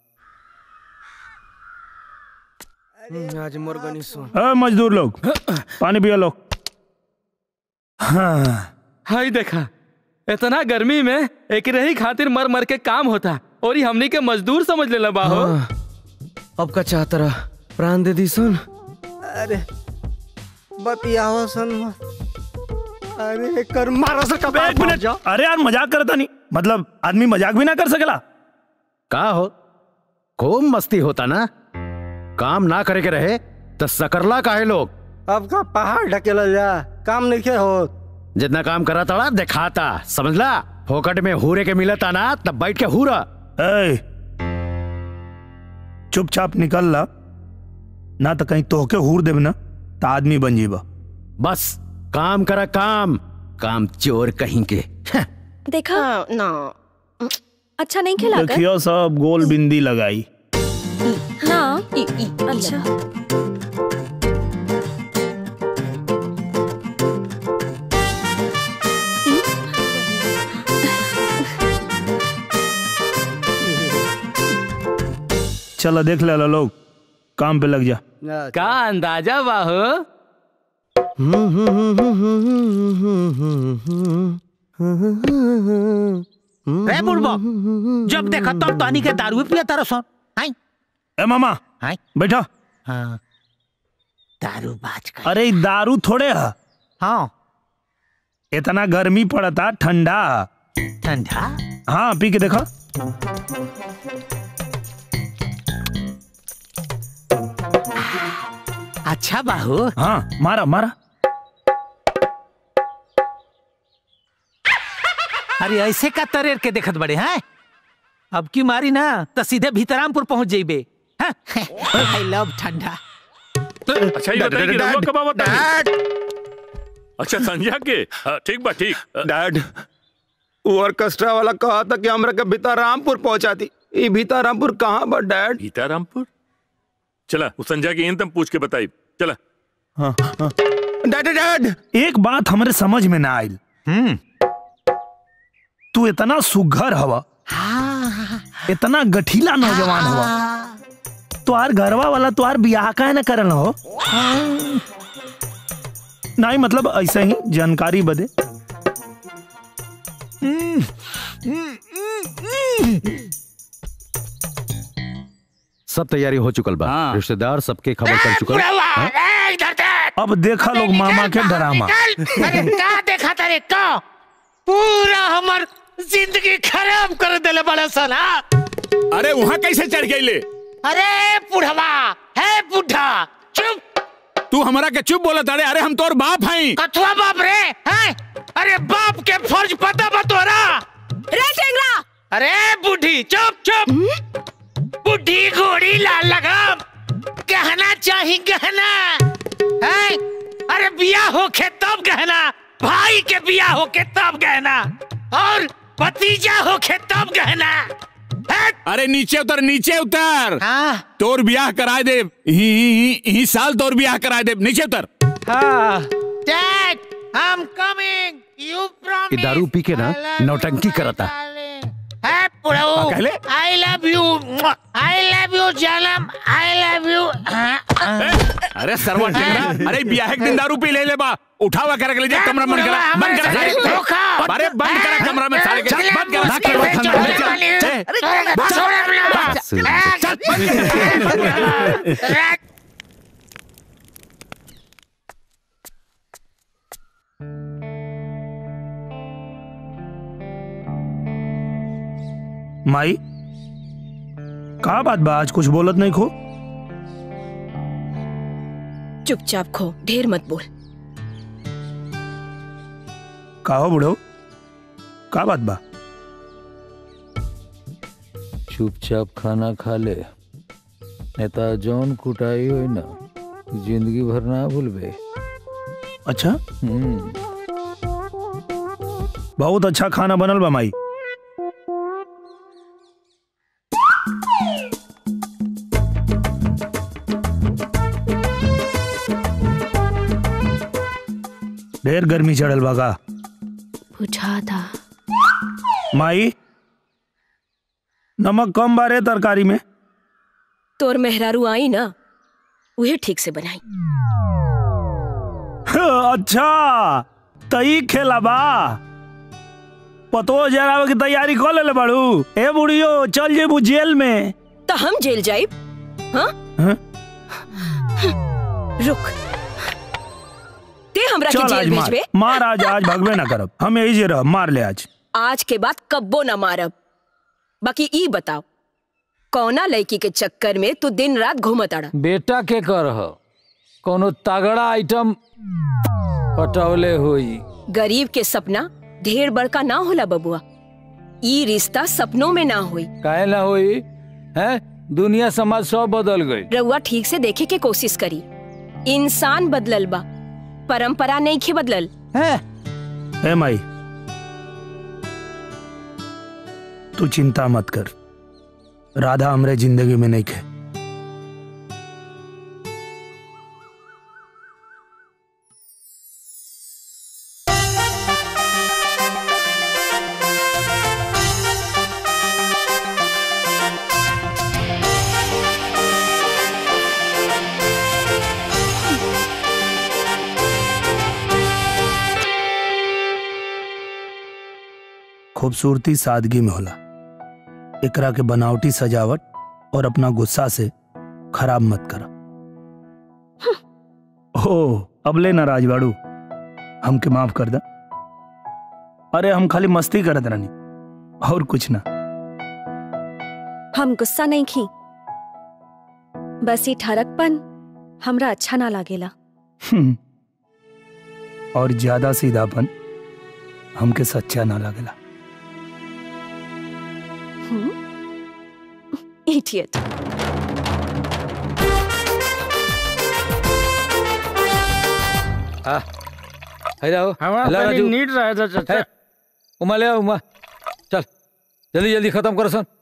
आज मुर्गनी सुन अ मजदूर लोग पानी पिया लो हाँ हाय देखा इतना गर्मी में एक रही खातिर मर मर के काम होता और ये हमनी के मजदूर समझ लेला बाहो हाँ, अब का चाहता रहा प्राण दे दी सुन अरे बतियावा सन अरे कर मारा सा कबाब एक मिनट अरे यार मजाक करता नहीं मतलब आदमी मजाक भी ना कर सकेला का हो खूब मस्ती होता ना काम ना करे के रहे तो सकरला काहे लोग अब का पहाड़ ढकेला जा काम नहीं के हो जितना काम करा तड़ा दिखाता समझला फोकट में हूरे के मिलता ना तब बैठ के हूरा ए, चुपचाप निकल ला ना तो कहीं तोहके हूर देब ना तो आदमी बन जीबा बस काम करा काम काम चोर कहीं के देखा ना अच्छा नहीं खिला कर देखियो सब गोल बिंदी लगाई ना ई, ई, अच्छा चलो देख ले लो लोग काम पे लग जा का अंदाजा बाहो रे बुढ़बो जब देखा तब तानी के दारू पिया तारो सन हाय ए मामा हाय बैठा हाँ दारू बाज का अरे ई दारू थोड़े है हाँ इतना गर्मी पड़ता ठंडा ठंडा हाँ पी के देखो अच्छा बाहू हाँ मारा मारा अरे ऐसे का तरेर के देखत बड़े हैं अब की मारी ना तो सीधे भीतरामपुर पहुंच जाइबे आई लव ठंडा अच्छा ये बताइए कि रहुआ कब आवता है अच्छा संध्या के हाँ, ठीक बा ठीक डैड वो ऑर्केस्ट्रा वाला कहा था कि हमरा के भीतारामपुर पहुंचा दी ये भीतारामपुर कहाँ बा डैड भीतारामपुर चला उस संध्या की तुम पूछ के बताई चला हाँ, हाँ। डैड डैड एक बात हमारे समझ में ना आयल हम्म तू इतना सुघर हवा इतना गठीला नौजवान हवा तुहार घरवा वाला तुहार बियाह का है ना करल हो नहीं मतलब ऐसे ही जानकारी बदे सब तैयारी हो चुकल बा रिश्तेदार सबके खबर कर चुकल बुढ़वा, हाँ? ए, इधर देख। अब देखा लोग मामा के डरामा निकल। अरे का देखा तारे का पूरा हमर जिंदगी खराब कर देले बड़ा सन हाँ? अरे वहाँ कैसे चढ़ गई अरे बुढ़वा है बुढ़ा चुप तू हमारा के चुप बोला अरे अरे हम तोर बाप हैं कथुआ बाप रे हैं अरे बाप के फर्ज पता बा तोरा रे टेंगरा अरे बुढ़ी चुप चुप बुढ़ी घोड़ी लाल लगाम गहना चाही गहना हैं अरे बिया होके तब गहना भाई के बिया होके तब गहना और भतीजा होके तब गहना अरे नीचे उतर नीचे उतर तोर ब्याह कराए दे ही, ही, ही, ही साल तोर ब्याह कराए दे नीचे उतर dad I am coming you ये प्रॉमिस दारू पी के ना नौटंकी करता है पुड़ो हाँ, कहले? I love you I love you जानम आई लव यू अरे सरवा टेंगरा अरे ब्याह के दिन दारू पी ले ले बा उठावा कर ले जा कमरा बंद करा बंद करा सारे अरे बंद करा कमरा में सारे के बंद करा कमरा में चल माई का बात बा आज कुछ बोलत नहीं खो चुपचाप खो ढेर मत बोल का हो बुढ़ो का बात बा चुपचाप खाना खा ले नेता जौन कुटाई होई ना जिंदगी भर ना भूलबे अच्छा हम्म बहुत अच्छा खाना बनल बा माई ढेर गर्मी चढ़ल बा का बुझा था माई नमक कम बारे तरकारी में तोर मेहरारू आई ना उहे ठीक से बनाई अच्छा तई खेला बा पतो जरावे की तैयारी कर ले बाड़ू ए बुढ़ियो चल जेबू जेल में तो हम जेल जाइब हाँ हाँ? रुक ते हमरा के चल जेल आज मार भेजबे मार आज आज भगवे ना करब हम यही जे रह मार ले आज आज के बाद कब्बो ना मारब बाकी ई बताओ कौना लड़की के चक्कर में तू दिन रात घूमत आड़ा बेटा के कर कोनो तगड़ा आइटम पटौले हुई गरीब के सपना ढेर बड़का ना होला बबुआ ई रिश्ता सपनों में ना हुई काहे ना हुई है दुनिया समाज सब बदल गई रउआ ठीक से देखे के कोशिश करी इंसान बदलल बा परंपरा नहीं खे बदलल ए माई तू चिंता मत कर राधा हमरे जिंदगी में नहीं खे खूबसूरती सादगी में होला एकरा के बनावटी सजावट और अपना गुस्सा से खराब मत करा ओ अब ले नाराज बाड़ू हमके माफ कर दा अरे हम खाली मस्ती करत रहनी और कुछ ना हम गुस्सा नहीं खी बस ये ठरकपन हमरा अच्छा ना लागेला हम्म। और ज्यादा सीधापन हमके सच्चा ना लगेला इडियट आ हेलो हमारा हेलो तनी राजू नीट रहा था चाचा। है, उमा ले आ, उमा चल जल्दी जल्दी खत्म करो सन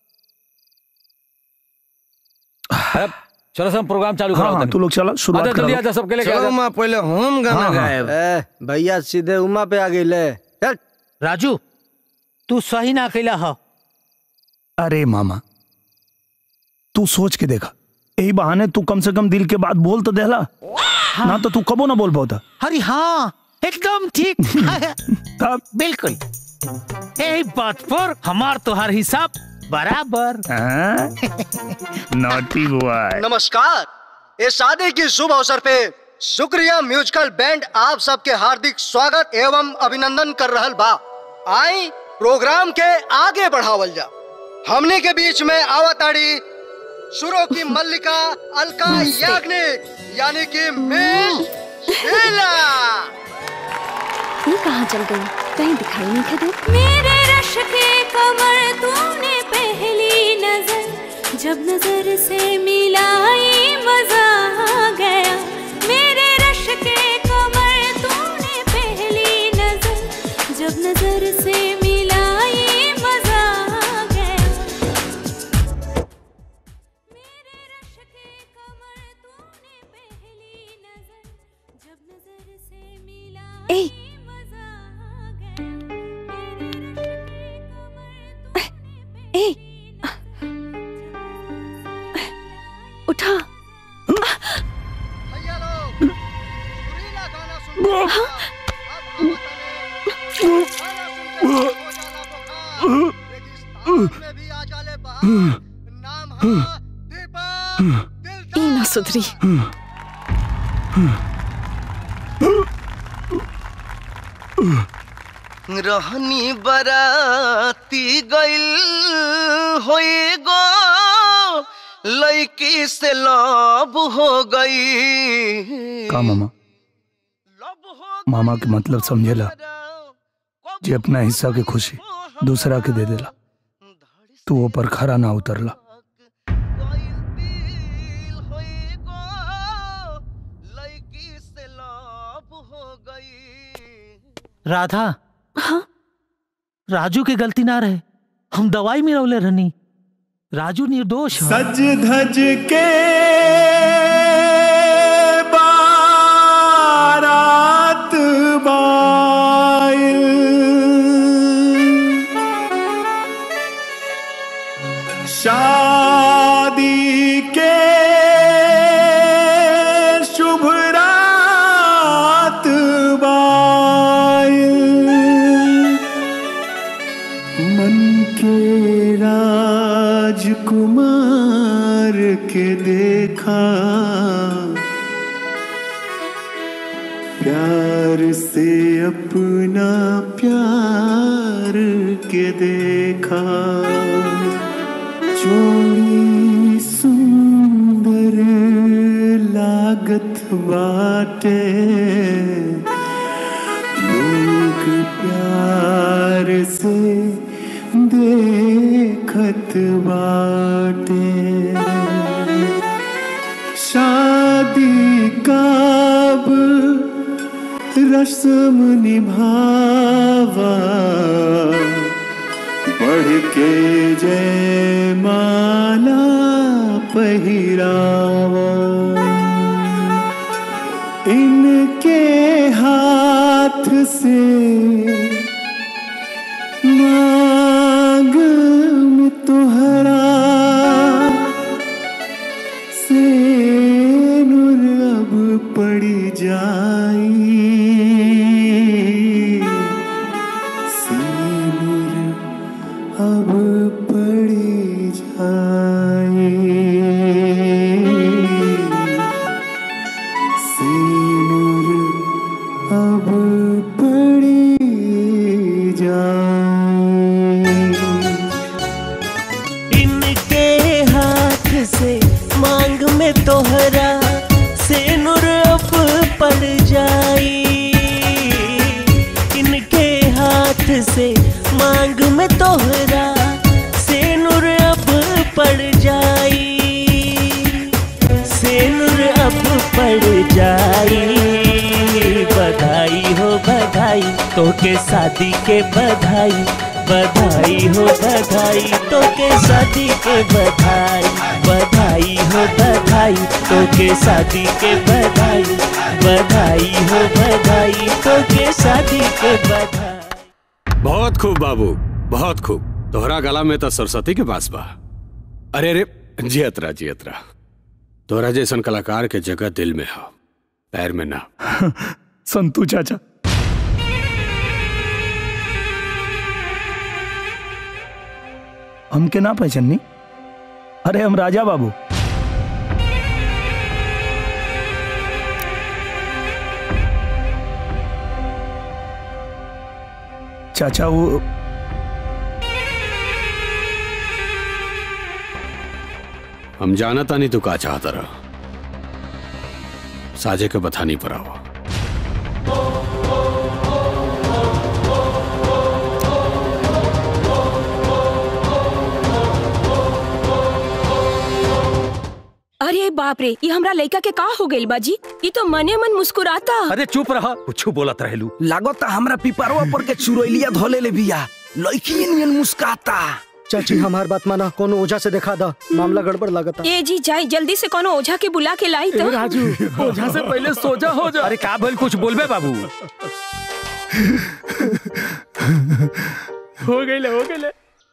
अरे चलो सब प्रोग्राम चालू हाँ करो हाँ तू लोग चलो शुरुआत आजा जल्दी करो। आजा सबके लिए चलो उमा पहले हम गाना हाँ, हाँ। गाएब ए, भैया सीधे उमा पे आ गई ले चल राजू तू सही ना कैला हो अरे मामा तू सोच के देखा यही बहाने तू कम से कम दिल के बात बोल तो देला ना तो तू कबो ना बोल पाता अरे हाँ एकदम ठीक तब बिल्कुल यही बात पर हमार तोहार हिसाब बराबर नॉटी बॉय नमस्कार इस शादी की शुभ अवसर पे शुक्रिया म्यूजिकल बैंड आप सबके हार्दिक स्वागत एवं अभिनंदन कर रहल बा आई प्रोग्राम के आगे बढ़ावल जा हमने के बीच में आवताड़ी सुरों की मल्लिका अलका याग्निक यानी कि मिस शीला ये कहाँ चल गई कहीं दिखाई नहीं दे मेरे रश के कमर तूने पहली नजर जब नजर से मिलाई मजा आ गया मेरे रश के कमर तूने पहली नजर जब नजर से मिलाई मजा आ गया मेरे रश के कमर तूने पहली नजर जब नजर से मिलाई ए ए उठा ई ना सुधरी रहनी बराती गइल होए गो लड़की से लब हो गई का मामा मामा के मतलब समझेला जे अपना हिस्सा के खुशी दूसरा के दे देला तू वो पर खरा ना उतरला राधा हाँ राजू के गलती ना रहे हम दवाई में रौले रहनी राजू निर्दोष है सज धज के बारात बाइल शादी के शुभ रात बाइल मन के राजकुमार के देखा प्यार से अपना प्यार के देखा चोरी सुंदर लागत बाटे लोग प्यार से देखत बाटे शादी काब रस्म निभावा बढ़ के जय माला पहिरावा इनके हाथ से मांग में तोहरा से नूर अब पड़ जाई से नूर अब पड़ जाई से नूर अब पड़ जाई इनके हाथ से मांग में तोहरा से नुर अब पड़ जाई इनके हाथ से मांग में तोहरा से नुर अब पड़ जाई से नुर अब पड़ जाई बधाई हो बधाई तो के शादी के बधाई बधाई हो बधाई तो के शादी के बधाई बधाई हो बधाई तो के शादी के बधाई बधाई हो बधाई तो के शादी के बधाई बहुत खूब बाबू बहुत खूब तोहरा गला में तो सरस्वती के पास बा अरे अरे जियतरा जियतरा तोहरा जैसन कलाकार के जगह दिल में हो पैर में ना संतू चाचा हमके ना पहचानी अरे हम राजा बाबू चाचा वो हम जाना था नहीं तू का चाहता रहा साजे के बतानी पर आवा अरे बाप रे ये हमरा लड़का के का हो गइल बाजी ये तो मने मन मुस्कुराता अरे चुप रहा कुछ बोलत रहेलू लागता हमरा पिपरवा पर के चुरैलिया धोले ले बिया लड़की नियन मुस्काता चाची हमार बात माना कोनो ओझा से दिखा दा मामला गड़बड़ लगता ए जी जाई जल्दी से कोनो ओझा के बुला के लाई तो राजू ओझा से पहले सोजा हो जा अरे का भइल कुछ बोलबे बाबू हो गइले हो गइले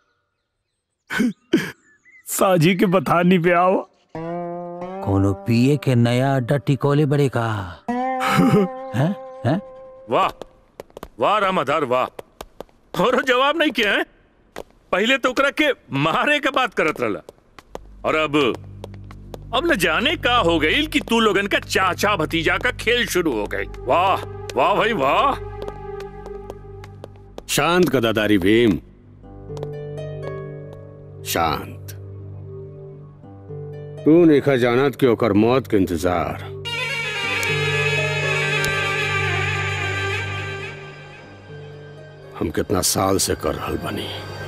साजी के बतानी पे आओ कोनो पिए के नया अड्डा टिकोले बड़े का हैं हैं वाह वाह रामाधार वाह और जवाब नहीं किया है पहले तो ओकरा के मारे का बात करत रहला और अब अब न जाने का हो गई कि तू लोगन का चाचा भतीजा का खेल शुरू हो गई वाह वाह भाई वाह शांत गदादारी भीम शांत तू नेखा जानत कि ओकर मौत के इंतजार हम कितना साल से कर रहल बनी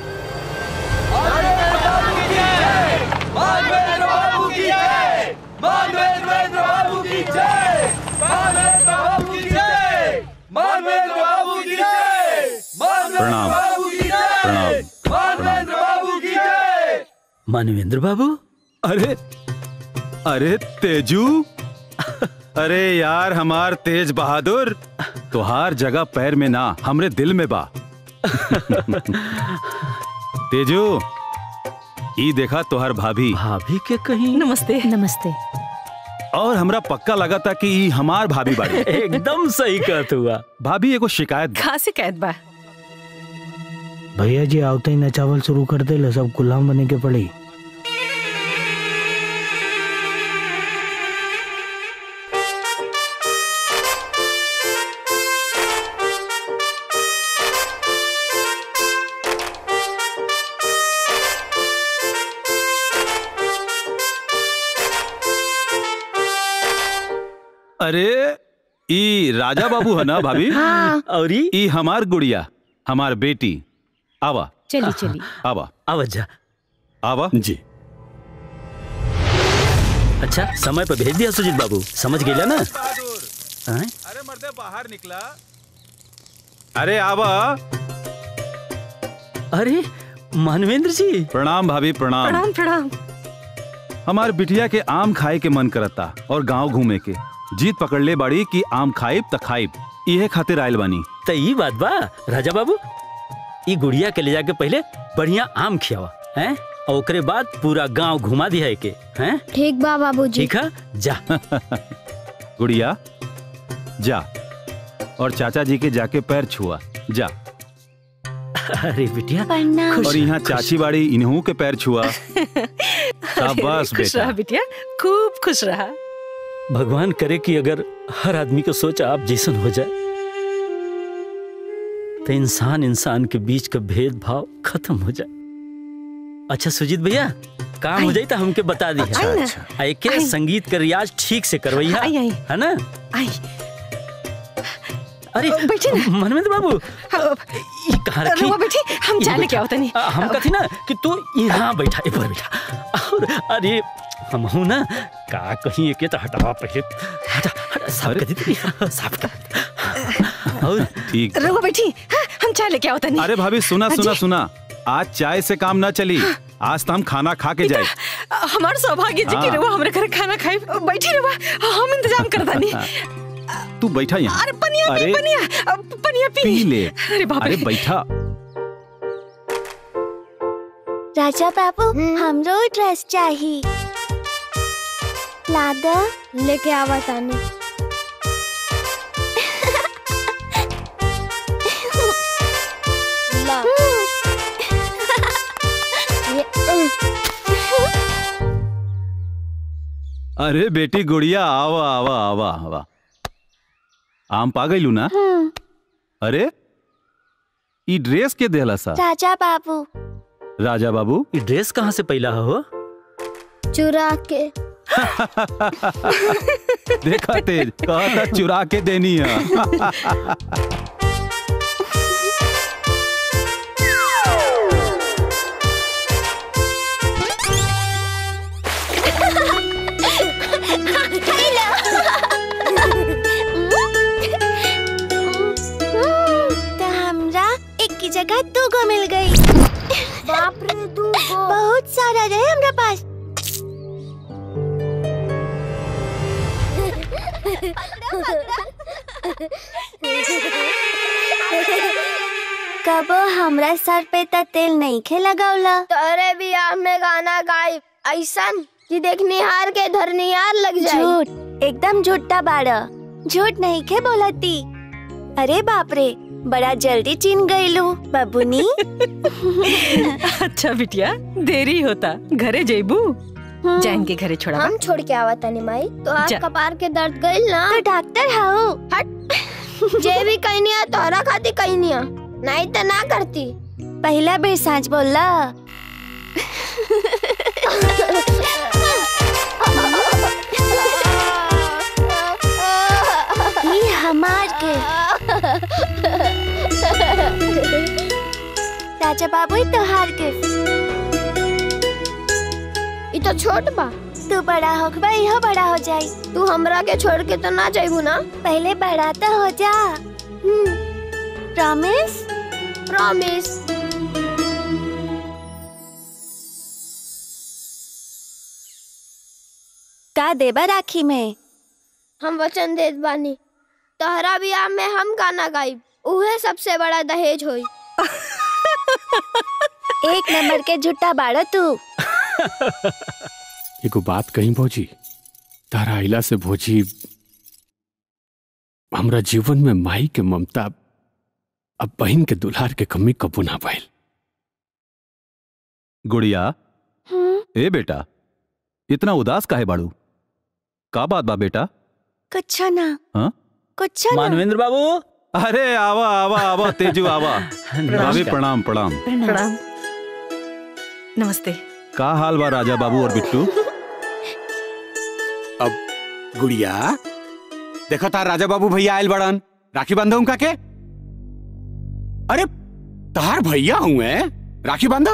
प्रणाम प्रणाम मानवेंद्र बाबू अरे अरे तेजू अरे यार हमार तेज बहादुर तुहार जगह पैर में ना हमरे दिल में बा तेजू ई देखा तुहार भाभी भाभी के कहीं नमस्ते नमस्ते और हमरा पक्का लगा था कि ई हमार भाभी बाड़ी एकदम सही कहत हुआ भाभी एगो शिकायत बा। कहाँ से कैद बा भैया जी आवते ही नचावल शुरू कर दे सब गुलाम बने के पड़ी अरे ई राजा बाबू है ना भाभी हाँ। और ई हमार गुड़िया हमार बेटी आवा चली चली आवा आवा जा आवा जी अच्छा समय पर भेज दिया सुजीत बाबू समझ गेला ना हैं? अरे मर्दे बाहर निकला अरे आवा अरे मानवेंद्र जी प्रणाम भाभी प्रणाम प्रणाम प्रणाम हमार बिटिया के आम खाए के मन करता और गांव घूमे के जीत पकड़ ले बाड़ी कि आम खाइब त खाइब इहे खातिर आयल बानी त ई बात बा राजा बाबू ई गुड़िया के ले जाके पहले बढ़िया आम खियावा हैं और ओकरे बाद पूरा गांव घुमा दिया के हैं ठीक बा बाबूजी ठीक है जा गुड़िया जा और चाचा जी के जाके पैर छुआ जा अरे बिटिया प्रणाम और यहाँ चाची बाड़ी इन्हू के पैर छुआ शाबाश खुश रहा बेटा बिटिया खूब खुश रहा भगवान करे कि अगर हर आदमी को सोच आप जैसन हो जाए तो इंसान इंसान के बीच का भेदभाव खत्म हो जाए अच्छा सुजीत भैया काम हो जाए तो हमके बता दी अच्छा, आई ना। आ एके संगीत का रियाज ठीक से करवैया आई, आई। है ना आई अरे बैठे ना मनमिंद बाबू ये कहाँ रखी रुआ बैठी हम ये चाय लेके बैठा। आओ तनी आ, हम कथी ना कि तू यहाँ बैठा एक बार बैठा और अरे हम हूँ ना का कहीं एक तो हटावा पहले हटा हटा साफ कर दी साफ कर और ठीक रुआ बैठी हाँ, हम चाय लेके आओ तनी अरे भाभी सुना सुना अजी, सुना आज चाय से काम ना चली आज तो हम खाना खा के जाए हमार सौभाग्य जी की हाँ। रुआ हमरे घर खाना खाई बैठी रुआ हम इंतजाम कर दानी तू बैठा यहाँ अरे पनिया पी अरे पनिया अब पनिया पी पी ले अरे बाप अरे रे बैठा राजा बाबू हमरो ड्रेस चाहिए लादा लेके आवा तानी ला ये अरे बेटी गुड़िया आवा आवा आवा आवा आम पा गईलू ना अरे ई ड्रेस के देला सा राजा बाबू राजा बाबू ई ड्रेस कहाँ से पैला हो चुरा के देखा तेज कहा था चुरा के देनी है तो हमरा एक की जगह दू गो मिल गई बाप रे दू गो बहुत सारा रहे हमरा पास कबो हमरा सर पे त तेल नहीं खे लगावला तोरे बियाह में गाना गाई ऐसन कि देखनी हार के धरनियार लग जाए झूठ एकदम झूठा बाड़ा झूठ नहीं खे बोलती अरे बाप रे बड़ा जल्दी चिन गईलू बबुनी अच्छा बिटिया देरी होता घरे जेबू जैन के घरे छोड़ा हम छोड़ के आवा तनी माई तो आज जा। कपार के दर्द गइल ना तो डॉक्टर हाउ हट जे भी कहनिया तोहरा खाती कहनिया नहीं तो ना करती पहला बेर सांच बोलला ई हमार के राजा बाबू ई तोहार के ई तो छोट बा तू बड़ा होखबा इहो बड़ा हो जाई तू हमरा के छोड़ के तो ना जाइबू ना पहले बड़ा तो हो जा प्रॉमिस प्रॉमिस का देबा राखी में हम वचन देत बानी तोहरा बियाह में हम गाना गाइब उहे सबसे बड़ा दहेज होई एक नंबर के झूठा बाड़ा तू एगो बात कही भौजी तारा आइला से भौजी हमरा जीवन में माई के ममता अब बहन के दुल्हार के कमी कबू ना भइल गुड़िया ए बेटा इतना उदास काहे बाड़ू का बात बा बेटा कुछ ना हाँ कुछ ना मानवेंद्र बाबू अरे आवा आवा आवा तेजू आवा भाभी प्रणाम प्रणाम प्रणाम नमस्ते का हाल बा राजा बाबू और बिट्टू अब गुड़िया देखो तार राजा बाबू भैया आयल बड़न राखी बांधो उनका के अरे तार भैया हुए राखी बांधा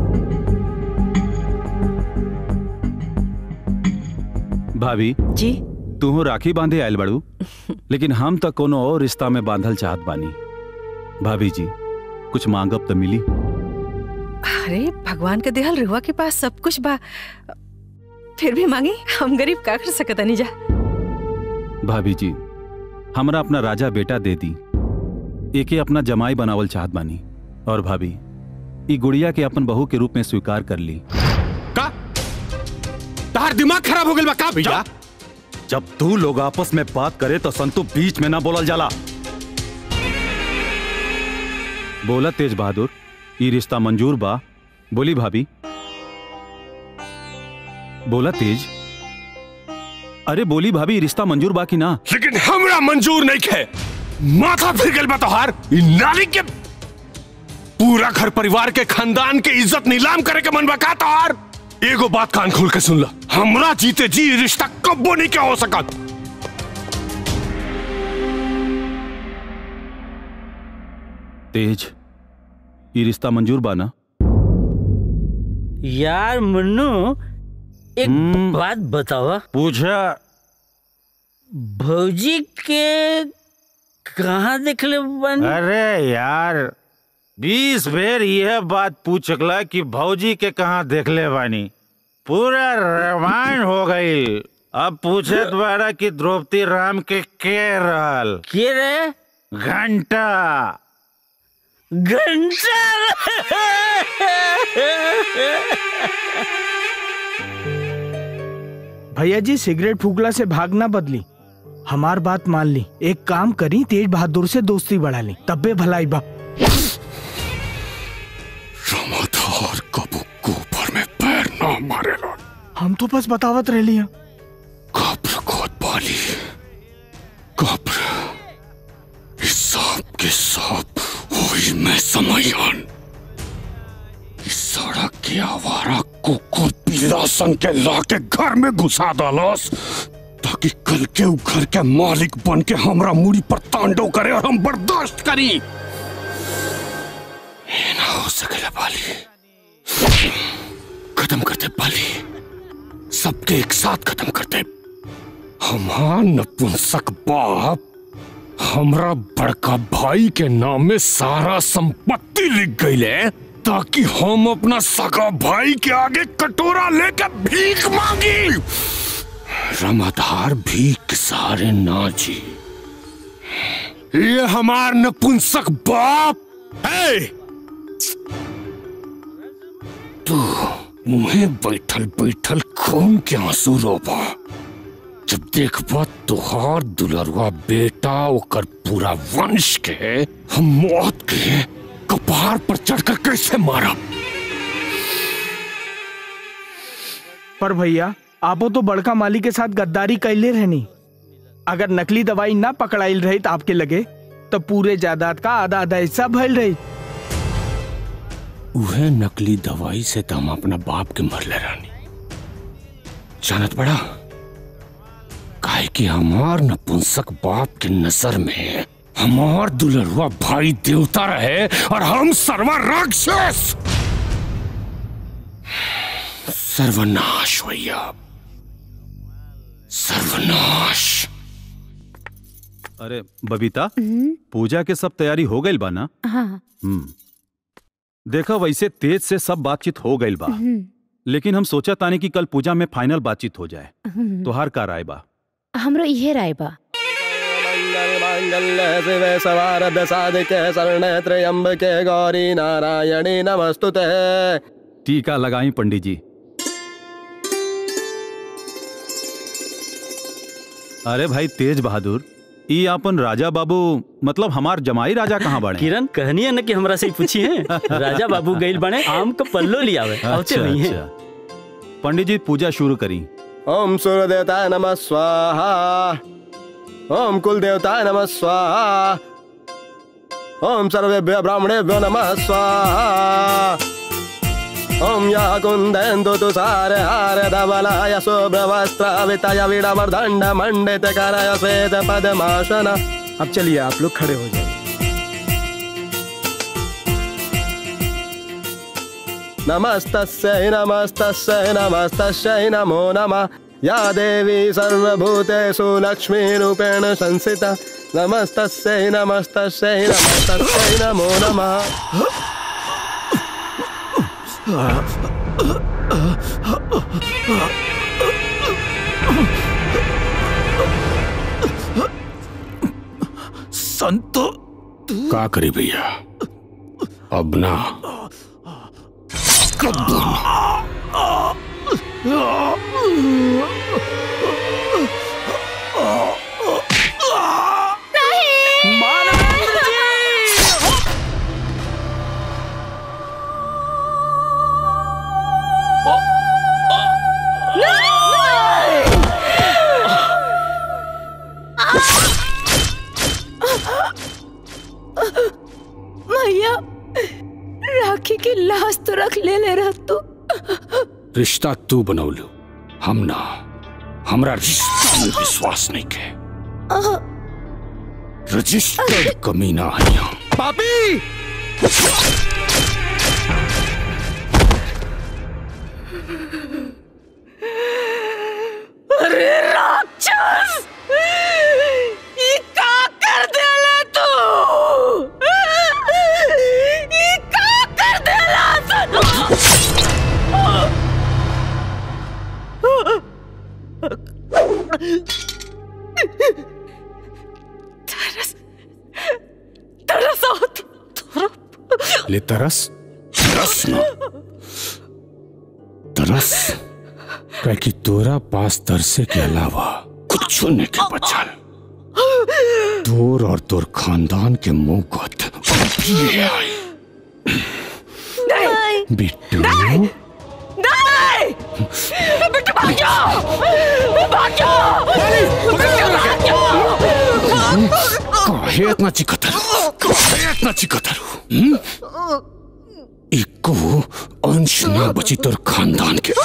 भाभी जी तू राखी बांधे आयल बाड़ू लेकिन हम तो कोनो और रिश्ता में बांधल चाहत बानी भाभी जी कुछ मांगब तो मिली अरे भगवान के देहल रुआ के पास सब कुछ बा फिर भी मांगी हम गरीब का कर सकत नहीं जा भाभी जी हमरा अपना राजा बेटा दे दी एके अपना जमाई बनावल चाहत बानी और भाभी ई गुड़िया के अपन बहू के रूप में स्वीकार कर ली तार दिमाग खराब हो गइल बा का भैया जब तू लोग आपस में बात करे तो संतु बीच में ना बोलल जाला बोला तेज बहादुर ई रिश्ता मंजूर बा बोली भाभी बोला तेज अरे बोली भाभी ई रिश्ता मंजूर बा कि ना लेकिन हमरा मंजूर नहीं खे माथा फिर गइल बा तोहार ई नाली के पूरा घर परिवार के खानदान के इज्जत नीलाम करे के मन बा का तोहार एगो बात कान खोल के सुन ला हमरा जीते जी ई रिश्ता कब्बो नहीं क्या हो सकत तेज ई रिश्ता मंजूर बा ना यार मुन्नू एक बात बतावा पूछा भौजी के कहाँ देखले बन अरे यार बीस बेर यह बात पूछला कि भौजी के कहाँ देखले बानी पूरा रामायण हो गई अब पूछत बारा कि द्रौपदी राम के के रहल के रे घंटा भैया जी सिगरेट फूकला से भागना बदली हमार बात मान ली एक काम करी तेज बहादुर से दोस्ती बढ़ा ली तब्बे भलाई बा रमाधार कबू गोबर में पैर ना मारेला हम तो बस बतावत रह लिया समयान इस सड़क के आवारा कुकुर पीला सन के लाके घर में घुसा डालस ताकि कल के उ घर के मालिक बन के हमरा मुड़ी पर तांडव करे और हम बर्दाश्त करी ये ना हो सकेला पाली खत्म करते पाली सबके एक साथ खत्म करते हमार नपुंसक बाप हमरा बड़का भाई के नाम में सारा संपत्ति लिख गई है ताकि हम अपना सगा भाई के आगे कटोरा लेकर भीख मांगी रमाधार भीख के सहारे ना जी ये हमार नपुंसक बाप है तू मुहे बैठल बैठल खून के आंसू रोबा जब देखबा तुहार दुलरुआ बेटा ओकर पूरा वंश के हम मौत के कपार पर चढ़कर कैसे मारा पर भैया आपो तो बड़का माली के साथ गद्दारी कैले रहनी अगर नकली दवाई ना पकड़ाइल रही तो आपके लगे तो पूरे जायदाद का आधा आधा हिस्सा भइल रही उहे नकली दवाई से तो हम अपना बाप के मरले रानी जानत बड़ा काहे कि हमार नपुंसक बाप के नजर में हमार दुलरुआ भाई देवता रहे और हम सर्वा राक्षस सर्वनाश भैया सर्वनाश अरे बबीता पूजा के सब तैयारी हो गई बा ना हाँ हम्म देखा वैसे तेज से सब बातचीत हो गई बा हम्म, लेकिन हम सोचा तानी कि कल पूजा में फाइनल बातचीत हो जाए हम्म। तोहार का राय बा हमरो इहे राय बा मंगल शिवे सवारद साधिके शरणे त्र्यंबके गौरी नारायणी नमस्तुते टीका लगाई पंडित जी अरे भाई तेज बहादुर ई अपन राजा बाबू मतलब हमार जमाई राजा कहाँ बड़े किरण कहनी है ना कि हमरा से ही पूछी है राजा बाबू गइल बने आम का पल्लो लियावे आवते अच्छा नहीं है अच्छा पंडित जी पूजा शुरू करी ओम सूर्य देवताय नमः स्वाहा ओम कुल देवताय नमः स्वाहा ओम सर्वेभ्य ब्राह्मणेभ्यो नमः स्वाहा ओम या कुंदेन्दु तुषार हार धवलाय शुभ्रवस्त्रावितय विडवर्दण्ड मण्डित करय श्वेत पद्मासन अब चलिए आप लोग खड़े हो जाइए नमस्तस्यै नमस्तस्यै नमस्तस्यै नमो नमः या देवी सर्वभूतेषु लक्ष्मीरूपेण संस्थिता नमस्तस्यै नमस्तस्यै नमस्तस्यै नमो नमः संत का करी भैया अब ना कब भैया राखी की लाश तो रख ले ले रहा तू रिश्ता तू बनौलू हम ना हमरा रिश्ता में विश्वास नहीं के रजिस्टर्ड कमीना है यहाँ पापी अरे राक्षस ये का कर देला तू ये का कर देला तरस तरस होती ले तरस तरस ना तरस कह कि तोरा पास तरसे के अलावा कुछ नहीं के बचल तोर और तोर खानदान के मुंह गत अभी आई नहीं बिट्टू नहीं बेटा भाग जाओ भाग जाओ बेटा भाग जाओ काहे इतना चिकतर काहे इतना चिकतारू हम्म? इको अंश ना बची तोर खानदान के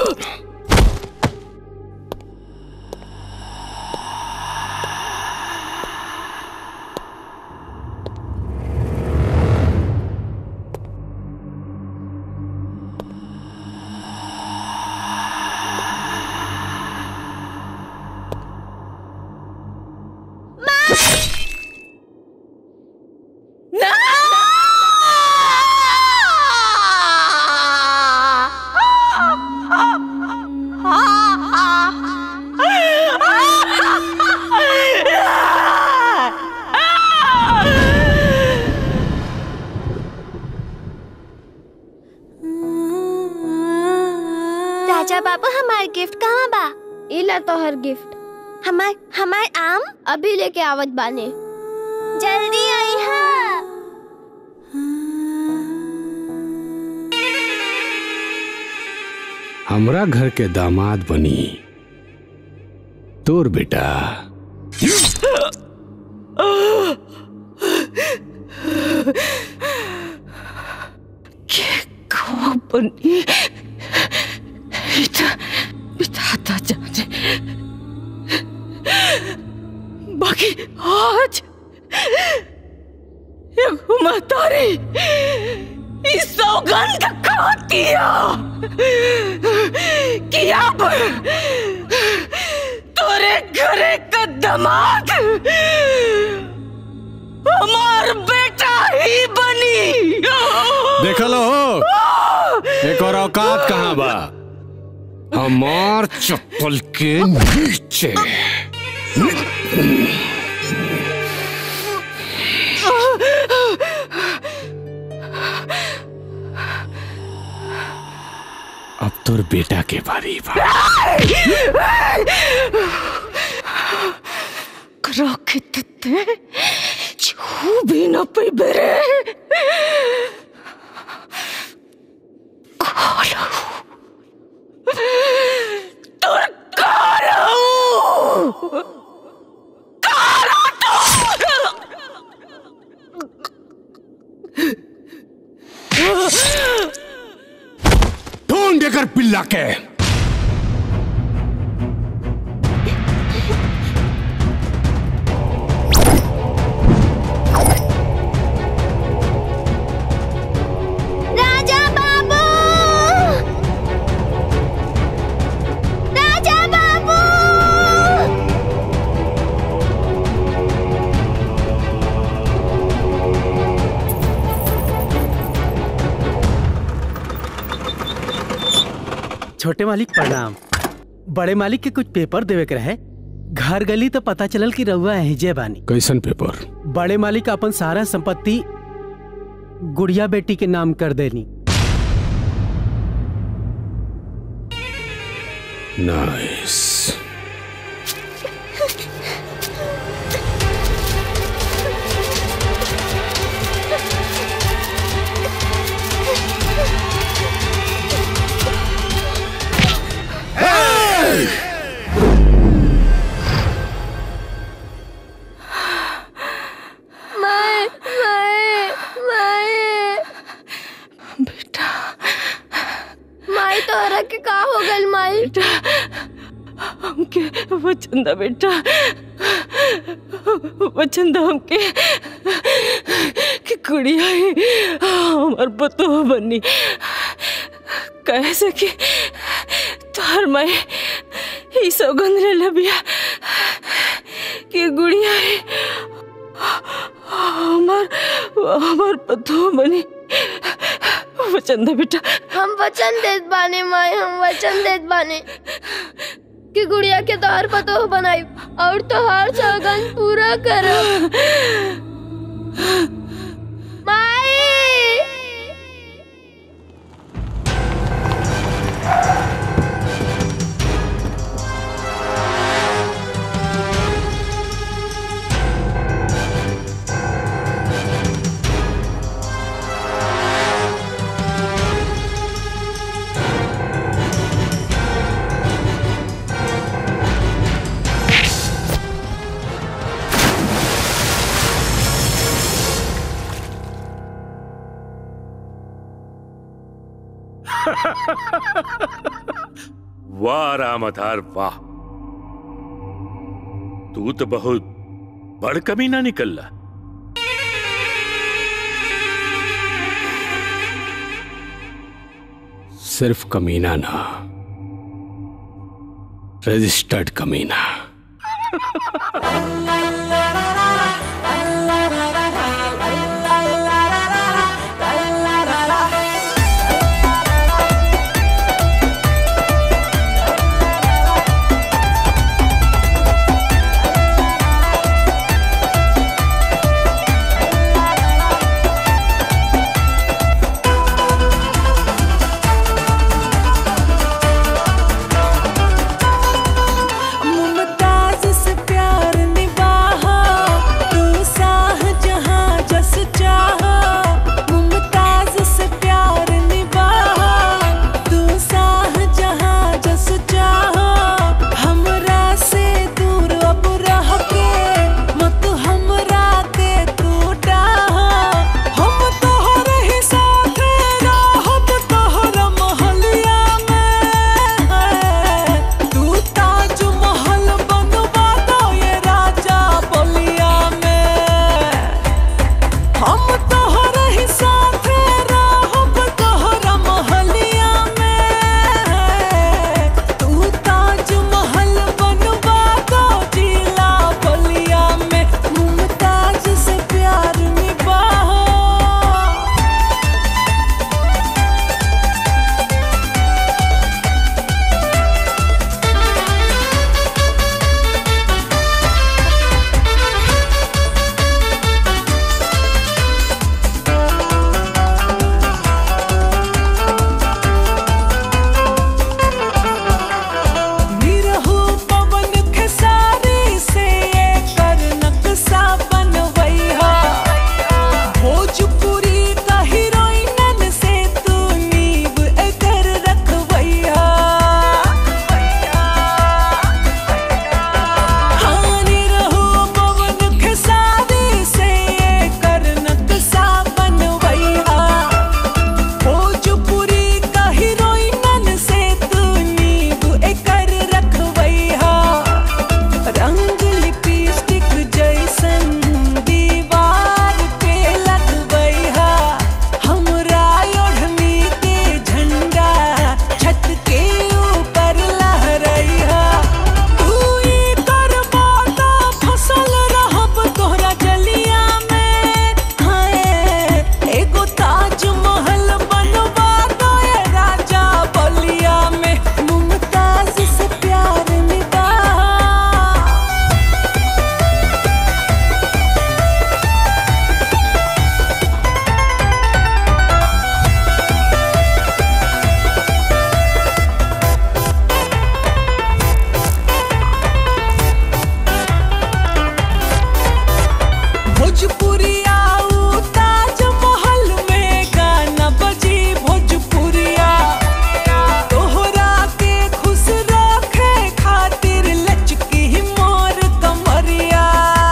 राजा बाबू हमार गिफ्ट कहाँ बा इला तोहर गिफ्ट हमार हमार आम अभी लेके आवत बाने जल्दी आई हा हमरा घर के दामाद बनी तोर बेटा बनी बेटा बिताता जाने बाकी आज एगो महतारी इस सौगंध खातिया कि अब तोरे घरे का दमाद हमार बेटा ही बनी देख लो एक और औकात कहाँ बा हमार चप्पल के नीचे अब तोर बेटा के बारी बा रखे ते छू भी न पे बेरे काला तोर काला काला तो ढूंढ कर पिल्ला के राजा बाबू राजा बाबू छोटे मालिक प्रणाम बड़े मालिक के कुछ पेपर देवे के रहे घर गली तो पता चलल कि रउआ एहिजे बानी कैसन पेपर बड़े मालिक अपन सारा संपत्ति गुड़िया बेटी के नाम कर देनी नाइस माए माए माए बेटा माई तोहरा के का हो गल माई हमके वचन दा बेटा वचन दा हमके कि कुड़िया ही हमार पतो बनी कैसे कि तोहर माई ई सौगंध ले लबिया कि गुड़िया ही हमार हमार पतो बनी वचन दा बेटा हम वचन देत बाने माई हम वचन देत बाने कि गुड़िया के तोहर पतो बनाई और तोहर सौगंध पूरा करब माई वाह रामधार वाह तू तो बहुत बड़ कमीना निकल ला सिर्फ कमीना ना रजिस्टर्ड कमीना मुमताज से प्यार निभाहा तू शाहजहां जस चाहा मुमताज से प्यार निभाहा तू शाहजहां जस चाहा हमरा से दूर अब रह के मत हमरा के तू डाहा हम तोहर ही साथ रहब तोहर महलिया में तू ताज महल बनवा दो ये राजा बलिया में हम तोहर ही साथ रहब तोहर महलिया में तू ताज महल बनवा दो जिला बलिया में मुमताज से प्यार निभाओ निरहु पवन खेसारी से ये कर नक्शा बनवैहा भोजपुरी का हीरोइनन से तू नींव एकर रखवैहा हाँ निरहु पवन खेसारी से ये कर नक्शा बनवैहा भोजपुरी का हीरोइनन से तू नींव एकर रखवैहा रंग लिपस्टिक जैसन दीवार पे लगवैहा हमरा ओढ़नी के झंडा छत के ऊपर लहरैहा तू ई करबा त फसल रहब तोहरा जलिया में हाय एगो ताजमहल बनवा दो ये राजा बलिया में मुमताज से प्यार निभा भोजपुरिया ऊ ताजमहल में गाना बजी भोजपुरिया तोहरा के खुश रखे खातिर लचकी मोर कमरिया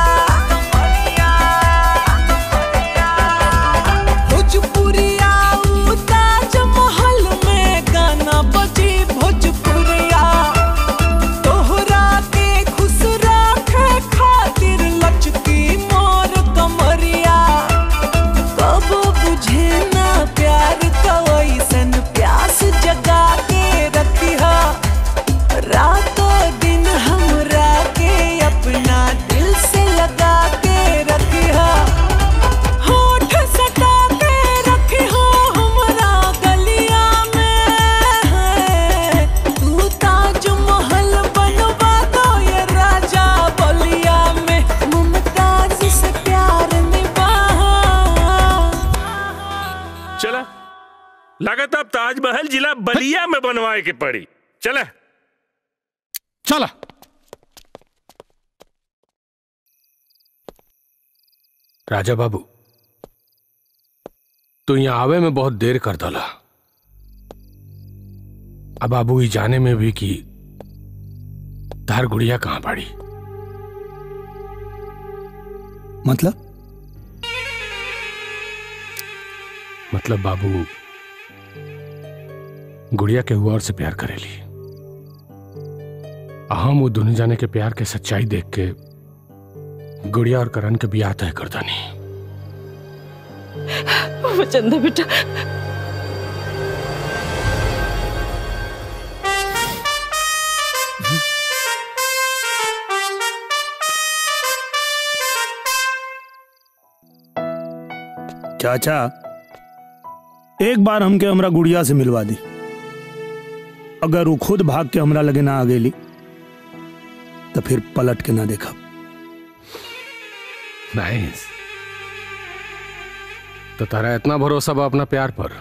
भोजपुरिया ऊ ताजमहल में गाना बजी भोजपुरिया तोहरा के खुश रखे खातिर लचकी मोर कमरिया कब बुझे ना प्यार कवैसन प्यास जगा के रखिहा रातों दिन हमरा के अपना दिल से लगा के रखिहा होठ सटा के रखिहा हमरा गलिया में तू ताजमहल बनवा दो ये राजा बलिया में मुमताज से प्यार निभा चला लागत अब ताजमहल जिला बलिया में बनवाए के पड़ी चला चला राजा बाबू तो यहाँ आवे में बहुत देर कर दला अब बाबू ये जाने में भी कि तार गुड़िया कहाँ पड़ी मतलब मतलब बाबू गुड़िया के हुआ और से प्यार करेली हम वो दोनों जाने के प्यार के सच्चाई देख के गुड़िया और करण के बियाह तय कर दानी वचन दे बेटा चाचा एक बार हमके हमरा गुड़िया से मिलवा दी अगर वो खुद भाग के हमरा लगे ना आ गेली तो फिर पलट के ना देखा नाइस तो तारा इतना भरोसा बा अपना प्यार पर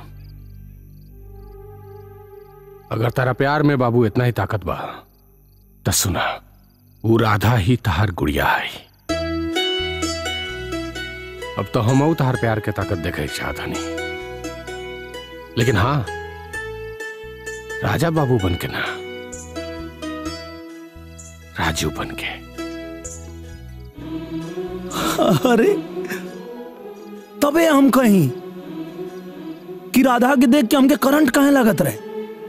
अगर तारा प्यार में बाबू इतना ही ताकत बा तो सुना वो राधा ही तहार गुड़िया है अब तो हम तहार प्यार के ताकत देखे के चाहता नहीं लेकिन हाँ राजा बाबू बन के ना राजू बन के अरे तबे हम कहीं कि राधा के देख के हमके करंट कहे लगत रहे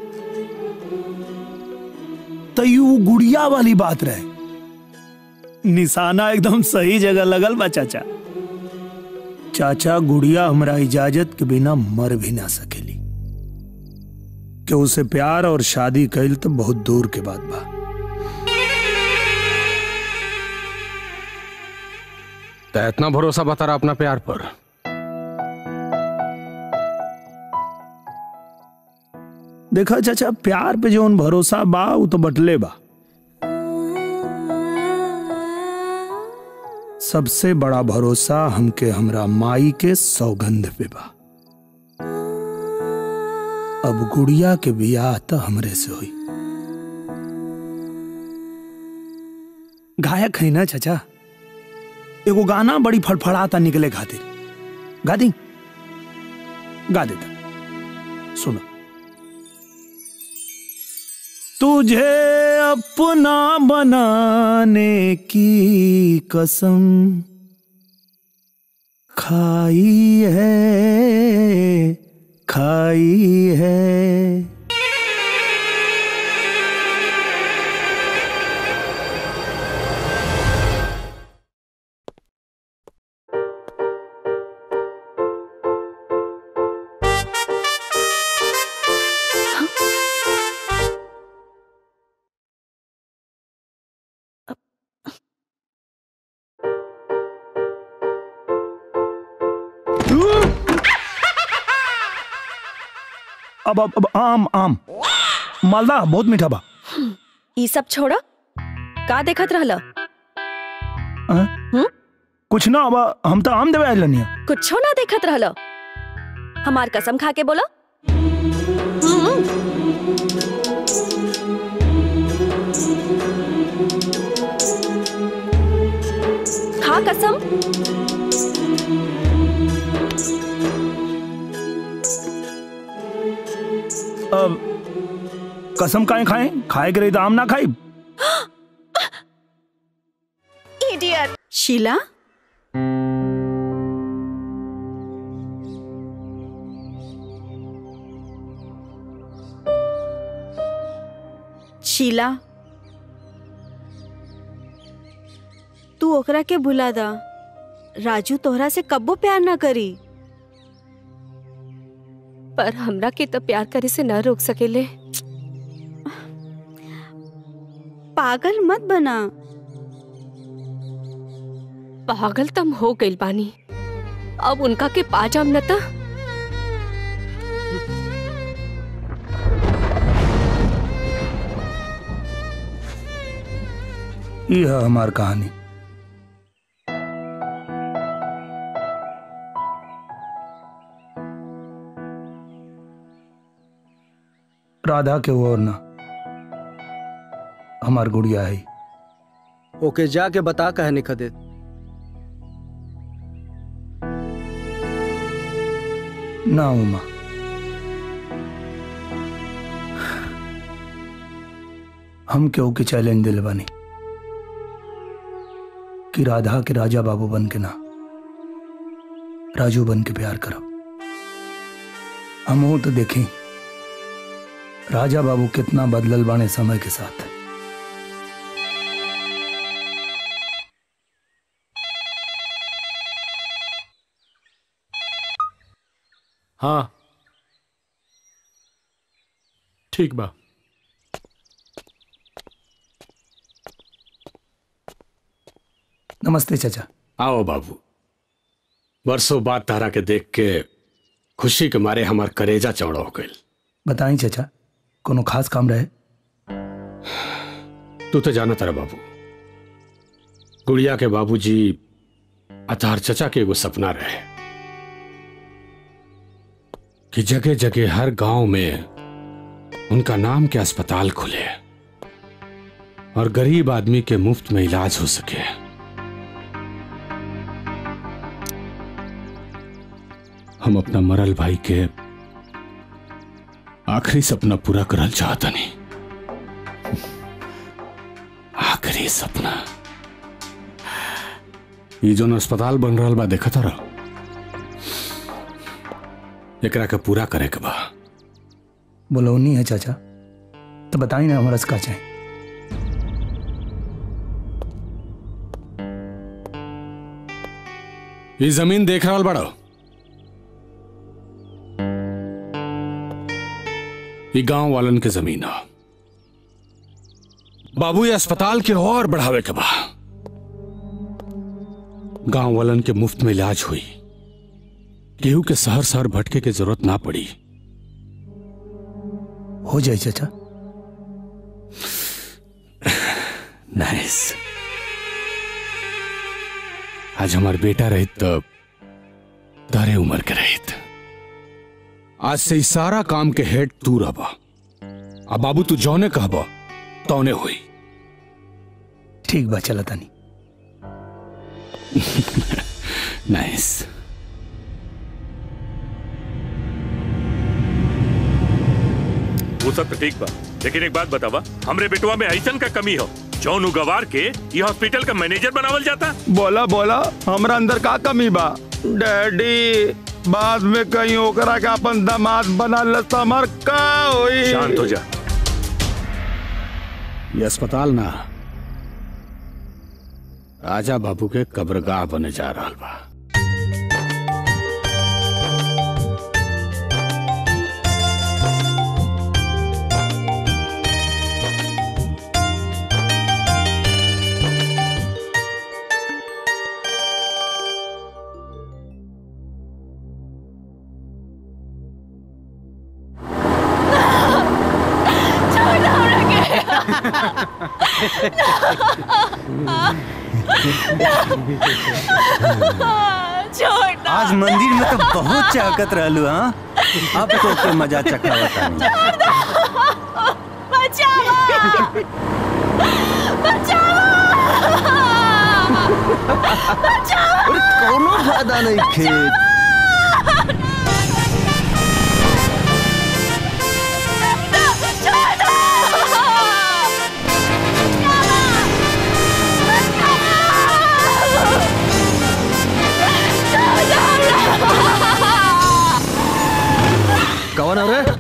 तो यू गुड़िया वाली बात रहे निशाना एकदम सही जगह लगल बा चाचा चाचा गुड़िया हमरा इजाजत के बिना मर भी ना सकेली कि उसे प्यार और शादी कैल तो बहुत दूर के बात बा तो इतना भरोसा बता रहा अपना प्यार पर देखा चाचा प्यार पे जो भरोसा बा वो तो बटले बा सबसे बड़ा भरोसा हमके हमरा माई के सौगंध पे बा अब गुड़िया के बियाह तो हमरे से हुई गायक है ना चाचा एगो गाना बड़ी फड़फड़ाता निकले खातिर गा दी गा देता सुनो तुझे अपना बनाने की कसम खाई है खाई है अब अब अब आम आम मालदा बहुत मीठा बा ई सब छोड़ा का देखत रहला हाँ? कुछ ना अब हम तो आम देवे आइल नहीं कुछो ना देखत रहला हमार कसम खा के बोला खा कसम अब कसम काहे खाए खाए के रही तो आम ना खाई इडियट शीला शीला तू ओकरा के भुला दा राजू तोहरा से कब्बो प्यार ना करी पर हमरा के तो प्यार करे से न रोक सकेले पागल मत बना पागल तम हो गइल बानी अब उनका के पा जाम न त ये है हमार कहानी राधा के वो और ना हमार गुड़िया है ओके जाके बता कहने खदे ना उमा हम क्यों के चैलेंज दिल बनी कि राधा के राजा बाबू बन के ना राजू बन के प्यार करो हम वो तो देखें राजा बाबू कितना बदलल बाने समय के साथ हाँ ठीक बा नमस्ते चाचा आओ बाबू वर्षों बाद तारा के देख के खुशी के मारे हमार करेजा चौड़ा हो गई बताई चाचा कोनो खास काम रहे तू तो जाना तारा बाबू गुड़िया के बाबूजी अतार चचा के एगो सपना रहे कि जगह जगह हर गांव में उनका नाम के अस्पताल खुले और गरीब आदमी के मुफ्त में इलाज हो सके हम अपना मरल भाई के आखिरी सपना पूरा करल चाहता नहीं आखिरी सपना ये जोन अस्पताल बन रहा बा देखा तारा एकरा के पूरा करे के बा बोलौनी है चाचा तो बताई ना हमारा का चाहे ये जमीन देख रहा बड़ो ये गांव वालन के जमीन है बाबू ये अस्पताल के और बढ़ावे के बा गांव वालन के मुफ्त में इलाज हुई केहू के शहर शहर भटके के जरूरत ना पड़ी हो जाए चाचा नाइस आज हमार बेटा रहित तो तारे उम्र के रहित आज से ई सारा काम के हेड तू रहबा अब बाबू तू जौने कहबा तौने हुई ठीक बा चला तानी नाइस वो सब तो ठीक बा लेकिन एक बात बतावा हमरे बेटवा में ऐसन का कमी हो जौन उगवार के ये हॉस्पिटल का मैनेजर बनावल जाता बोला बोला हमरा अंदर का कमी बा डैडी बाद में कहीं ओकरा के अपन दामाद बना लता मर का होई शांत हो जा ये अस्पताल ना राजा बाबू के कब्रगाह बने जा रहा बा आज मंदिर में तो बहुत चाहकत रहलू हाँ अब तो के मजा चखावता अरे कोनो फायदा नहीं खेत कौन हो रे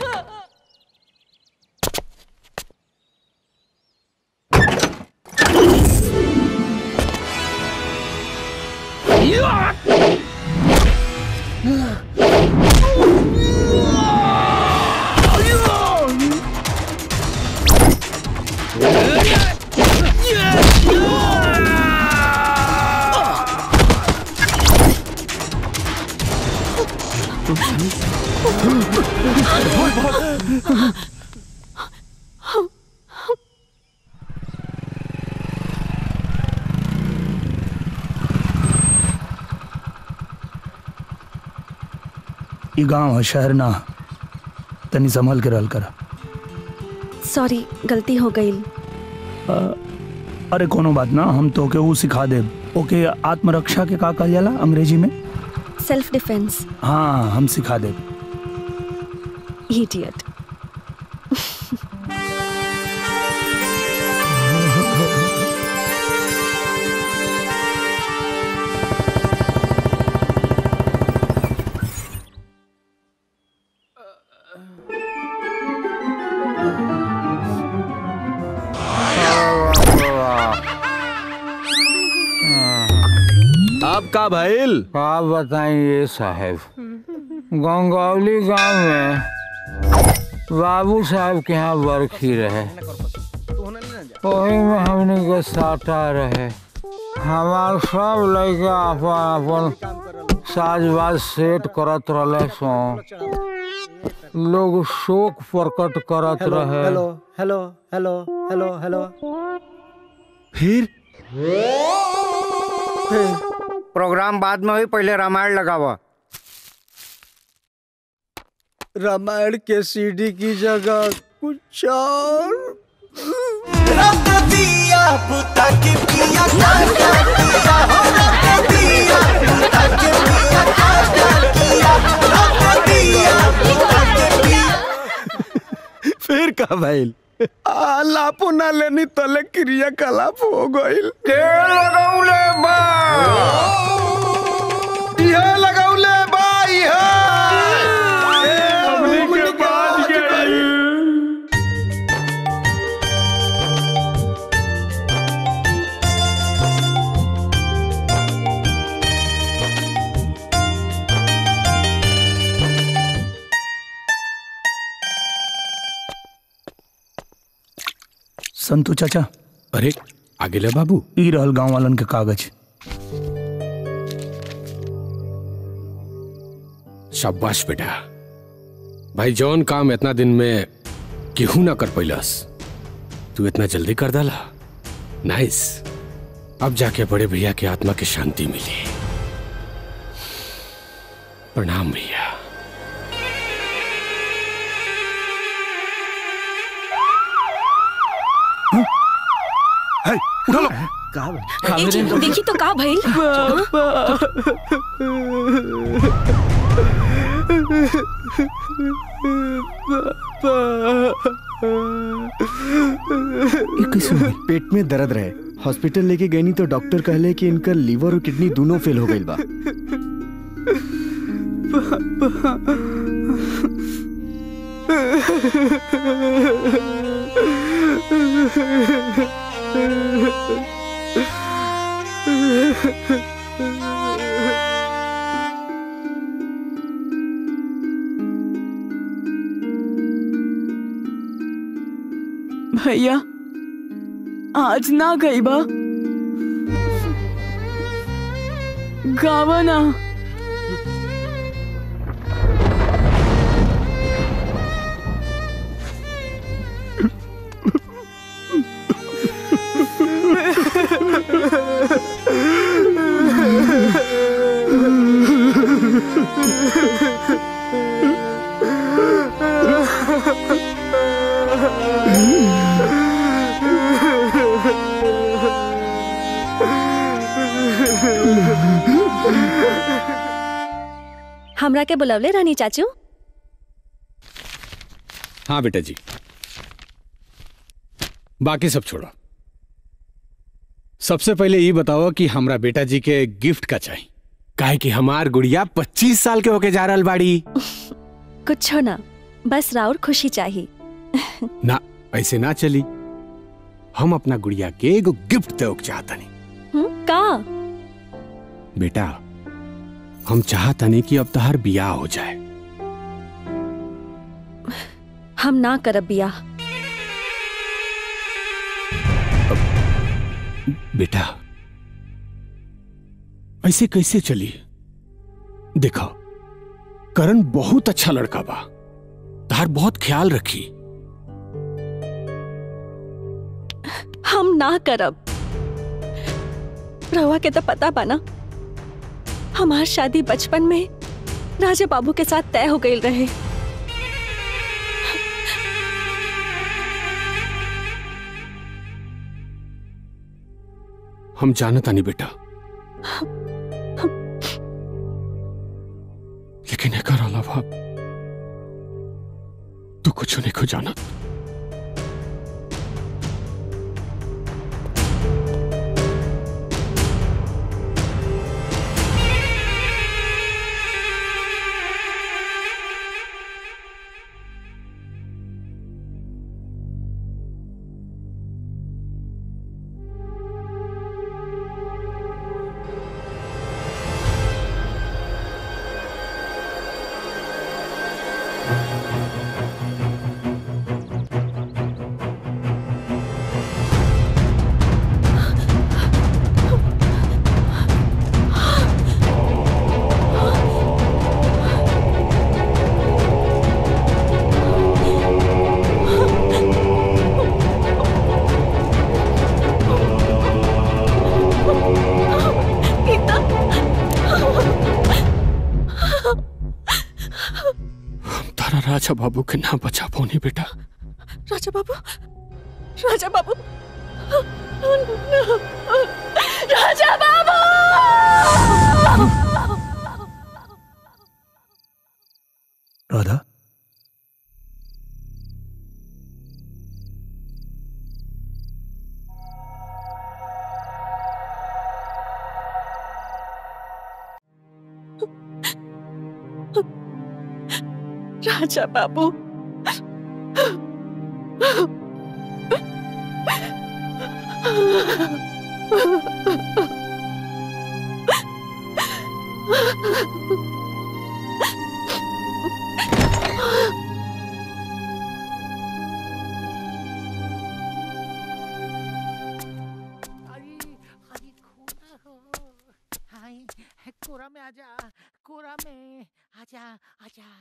ई गांव है शहर ना तनी संभल के रहल करा सॉरी गलती हो गई अ, अरे कोनो बात ना हम तो के वो सिखा दे ओके आत्मरक्षा के का कहल जाला अंग्रेजी में सेल्फ डिफेंस हाँ हम सिखा दे इडियट का भइल का बताइए साहब गंगौली गांव में बाबू साहब के यहाँ बरखी रहे वही में हमने के साटा रहे हमार सब लड़का अपन अपन साजबाज सेट करत रहे सो लोग शोक प्रकट करत हेलो रहे hello hello hello hello hello फिर प्रोग्राम बाद में हुई पहले रामायण लगावा रामायण के सीडी की जगह कुछ और दिया बुता के पिया काका किया हो रख दिया बुता के पिया काका किया रख दिया बुता के पिया फिर का भइल आ, लापो ना लेनी तले क्रियाकलाप हो गइल तेल लगौले बा यह लगौले बा संतू चाचा अरे आगे ले बाबू ई रहल गांव वालन के कागज शाबाश बेटा भाई जौन काम इतना दिन में केहू ना कर पैलस तू इतना जल्दी कर डाला नाइस अब जाके बड़े भैया की आत्मा की शांति मिली प्रणाम भैया उठा लो ए जी, देखी तो का भइल पेट में दर्द रहे हॉस्पिटल लेके गई तो डॉक्टर कहले कि इनका लीवर और किडनी दोनों फेल हो गई बा भैया आज ना गई बा गावा ना हमरा के बुलवले रानी चाचू हाँ बेटा जी बाकी सब छोड़ो सबसे पहले ये बताओ कि हमरा बेटा जी के गिफ्ट का चाहिए काहे कि हमार गुड़िया 25 साल के होके जा रहल बाड़ी कुछ ना बस राउर खुशी चाहिए ना ऐसे ना चली हम अपना गुड़िया के एगो गिफ्ट दे चाहतनी हम्म, का बेटा हम चाहतनी कि अब तहार बियाह हो जाए हम ना करब बियाह बेटा ऐसे कैसे चली देखो करण बहुत अच्छा लड़का बा तार बहुत ख्याल रखी हम ना करब रहुआ के तो पता बा ना हमार शादी बचपन में राजा बाबू के साथ तय हो गई रहे हम जानता नहीं बेटा लेकिन एकर अलावा तू कुछ नहीं को जानत तारा राजा बाबू के ना बचा पौनी बेटा राजा बाबू राजा बाबू राजा बाबू राधा राजा बाबू कोरा में आजा कोरा में आजा आजा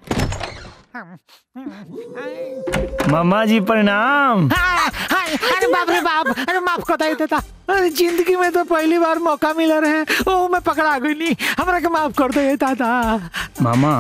मामा जी प्रणाम हाँ, हाँ, अरे बाप रे बाप अरे माफ को दे देता अरे जिंदगी में तो पहली बार मौका मिला रहे ओ मैं पकड़ा गई नहीं हमरा के माफ कर दे दादा मामा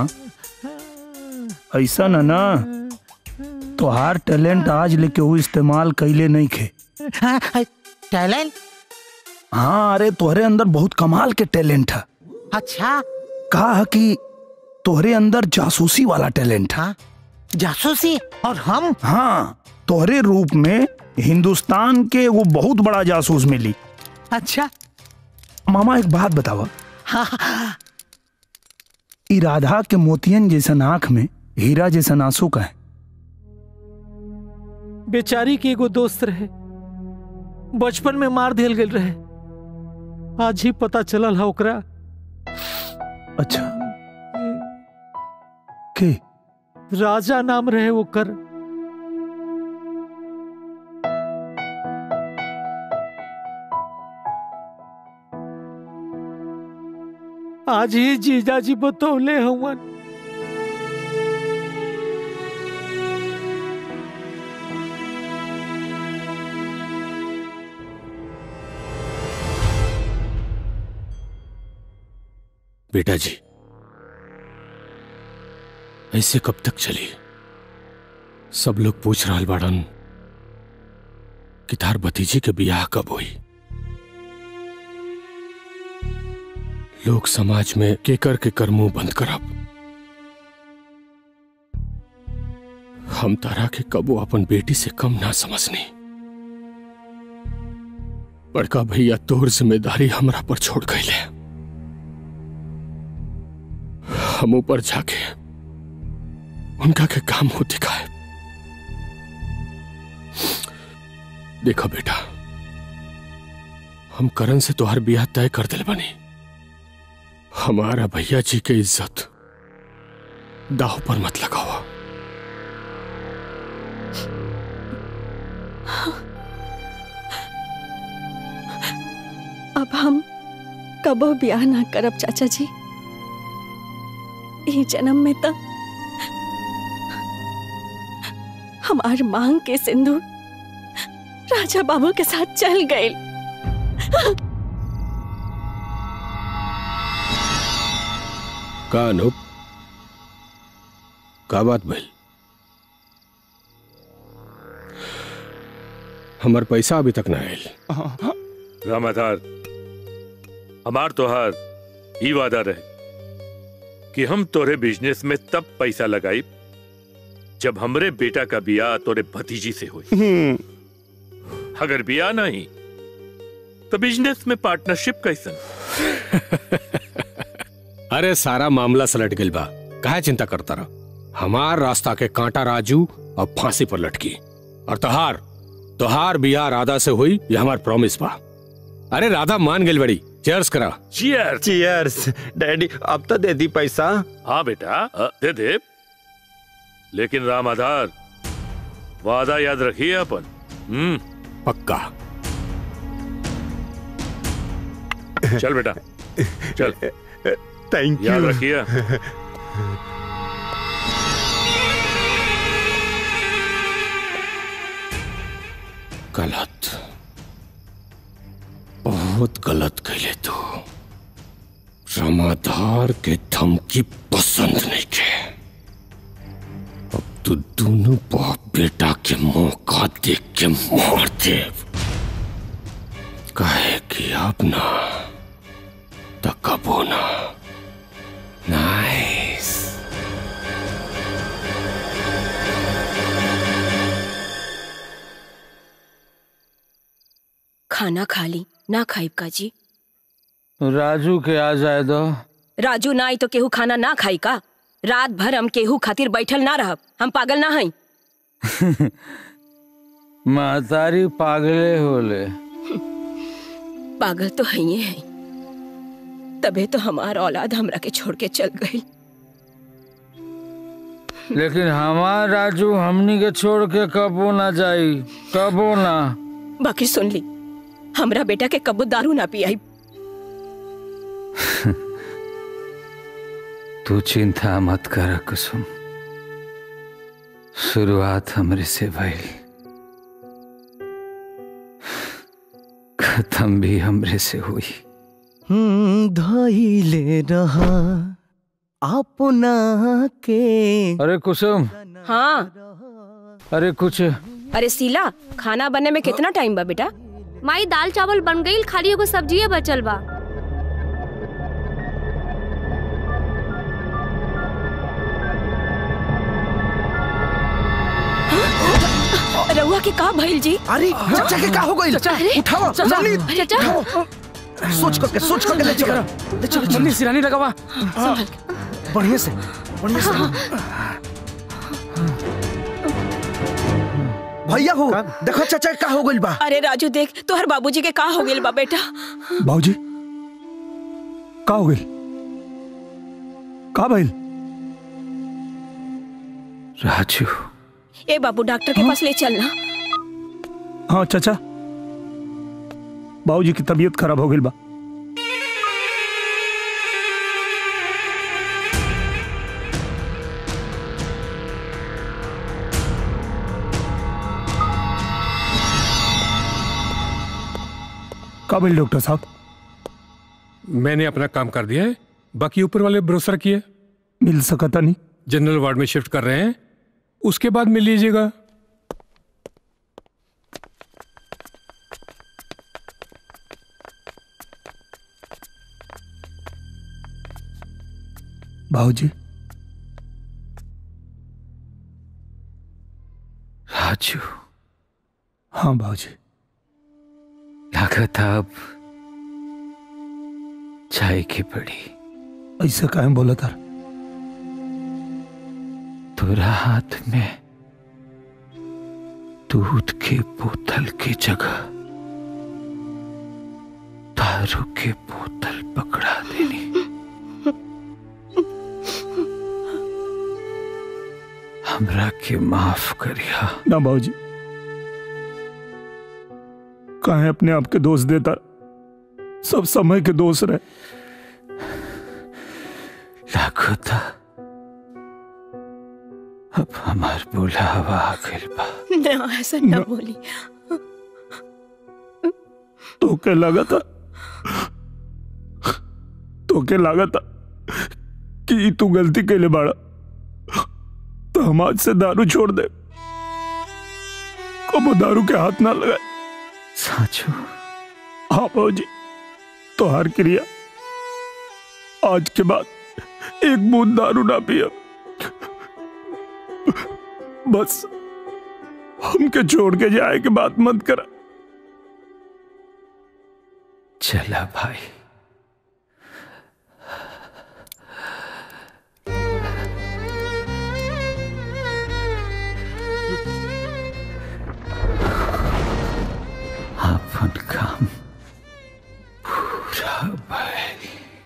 ऐसा न ना तोहार टैलेंट आज लेके वो इस्तेमाल कैले नहीं खे टैलेंट हाँ अरे तोहरे अंदर बहुत कमाल के टैलेंट है अच्छा कहा कि तोहरे अंदर जासूसी वाला टैलेंट है जासूसी और हम हाँ तोहरे रूप में हिंदुस्तान के वो बहुत बड़ा जासूस मिली अच्छा मामा एक बात बतावा हाँ ई राधा के मोतियन जैसन आंख में हीरा जैसन आंसू का है बेचारी के एगो दोस्त रहे बचपन में मार दिल गेल रहे आज ही पता चलल है ओकरा अच्छा के राजा नाम रहे ओकर आज ही जीजा जी बतौले हवन बेटा जी ऐसे कब तक चली सब लोग पूछ रहा बाड़न कि तार भतीजी के बियाह कब हुई लोग समाज में केकर के कर मुंह बंद करब हम तारा के कबो अपन बेटी से कम ना समझनी बड़का भैया तोर जिम्मेदारी हमरा पर छोड़ गईले हम ऊपर जाके उनका के काम हो दिखाए देखो बेटा हम करण से तोहर बियाह तय कर दिल बनी हमारा भैया जी के इज्जत दाव पर मत लगाओ अब हम कबो ब्याह ना करब चाचा जी ई जन्म में तो हमार मांग के सिंदूर राजा बाबू के साथ चल गए का अनूप का बात भइल हमार पैसा अभी तक ना आयल रामाधार हमार तोहार ई वादा रहे कि हम तोरे बिजनेस में तब पैसा लगाई जब हमरे बेटा का बियाह तोरे भतीजी से हुई अगर बियाह नहीं तो बिजनेस में पार्टनरशिप कैसन अरे सारा मामला सलट गइल बा काहे चिंता करता रहा हमार रास्ता के कांटा राजू अब फांसी पर लटकी और तोहार तोहार बियाह राधा से हुई ये हमार प्रॉमिस बा अरे राधा मान गई बड़ी चेयर्स करा चीयर चीयर्स डैडी अब तो दे दी पैसा हाँ बेटा अ, दे दे लेकिन राम आधार वादा याद रखिए अपन हम्म पक्का चल बेटा चल थैंक याद यू रखिए गलत बहुत गलत कैले तू रमाधार के धमकी पसंद नहीं के तो दोनों बाप बेटा के मौका देख के मार दे कहे कि अब ना तो कबो ना नाइस खाना खा ली ना खाई का जी राजू के आ जाए दो राजू ना आई तो केहू खाना ना खाई का रात भर हम केहू खातिर बैठल ना रहब हम पागल ना हई महतारी पागले होले पागल तो है ही है तबे तो हमार औलाद हमरा के छोड़ के चल गई लेकिन हमार राजू हमनी के छोड़ के कबो ना जाई कबो ना बाकी सुन ली हमरा बेटा के कबू दारू ना पियाई तू चिंता मत कर कुसुम शुरुआत हमरे से भइल खत्म भी हमरे से हुई धैले रहा अपना के अरे कुसुम हाँ अरे कुछ अरे सीला खाना बनने में कितना टाइम बा बेटा माई दाल चावल बन गई खाली एगो सब्जिए बचल बा रउआ के का भइल जी अरे चचा के का हो गइल अरे, उठाओ चचा, जल्दी चचा। उठाओ। सोच करके सोच करके ले चलो ले चलो मम्मी सिरानी लगावा हाँ, बढ़िया से बढ़िया से भैया हो देखो चाचा के का हो गइल बा अरे राजू देख तोहर बाबूजी के का हो गेल बा बेटा बाबूजी का हो गई का भइल राजू ए बाबू डॉक्टर के पास ले चलना हाँ चाचा बाबूजी की तबीयत खराब हो गई बा का भइल डॉक्टर साहब मैंने अपना काम कर दिया है बाकी ऊपर वाले भरोसा किए मिल सकता नहीं जनरल वार्ड में शिफ्ट कर रहे हैं उसके बाद मिल लीजिएगा बाबूजी राजू हाँ बाबूजी लागत अब चाय की पड़ी ऐसा काहे बोला था तोरा हाथ में दूध के बोतल की जगह दारू के बोतल पकड़ा देनी हमरा के माफ करिया ना बाबूजी काहे अपने आप के दोष देता सब समय के दोष रहे लागो था अब हमार बुलावा आ गइल बा ना ऐसा ना बोली तो के लगा था तो के लगा था कि तू गलती के लिए बाड़ा तो हम आज से दारू छोड़ दे कबो दारू के हाथ ना लगाए साचो हाँ बाबूजी तो हर क्रिया आज के बाद एक बूंद दारू ना पिया बस हमके छोड़ के जाए के बात मत करा चला भाई अपन काम पूरा भइल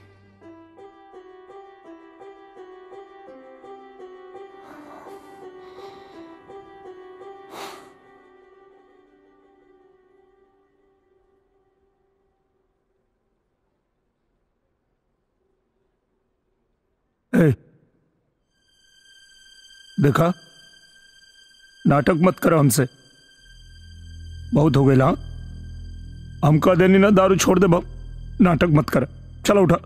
ए, देखा नाटक मत करो हमसे बहुत हो गए हाँ हम कह देनी ना दारू छोड़ दे बाप नाटक मत कर चलो उठा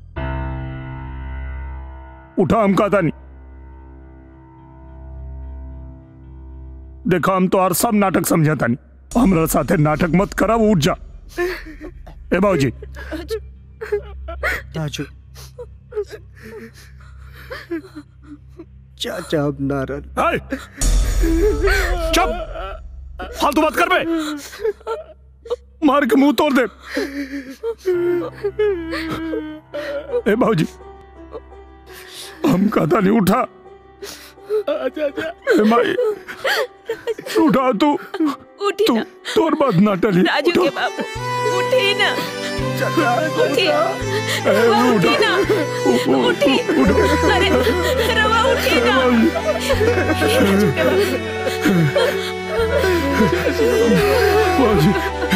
उठा हम कहता नहीं देखो हम तो और सब नाटक समझता नहीं हमरा साथे नाटक मत करब उठ जा ए बाबूजी राजू चाचा अब नाराज हाय चुप फालतू बात कर बे मार के मुंह तोड़ दे ए बाबूजी हम कहता नहीं उठा ए माई उठा तू उठी तू ना तोर बात ना टली राजू के बाबू उठी ना उठी ए, रवा उठा। उठी ना उठी अरे रवा उठी ना राजू के बाबूजी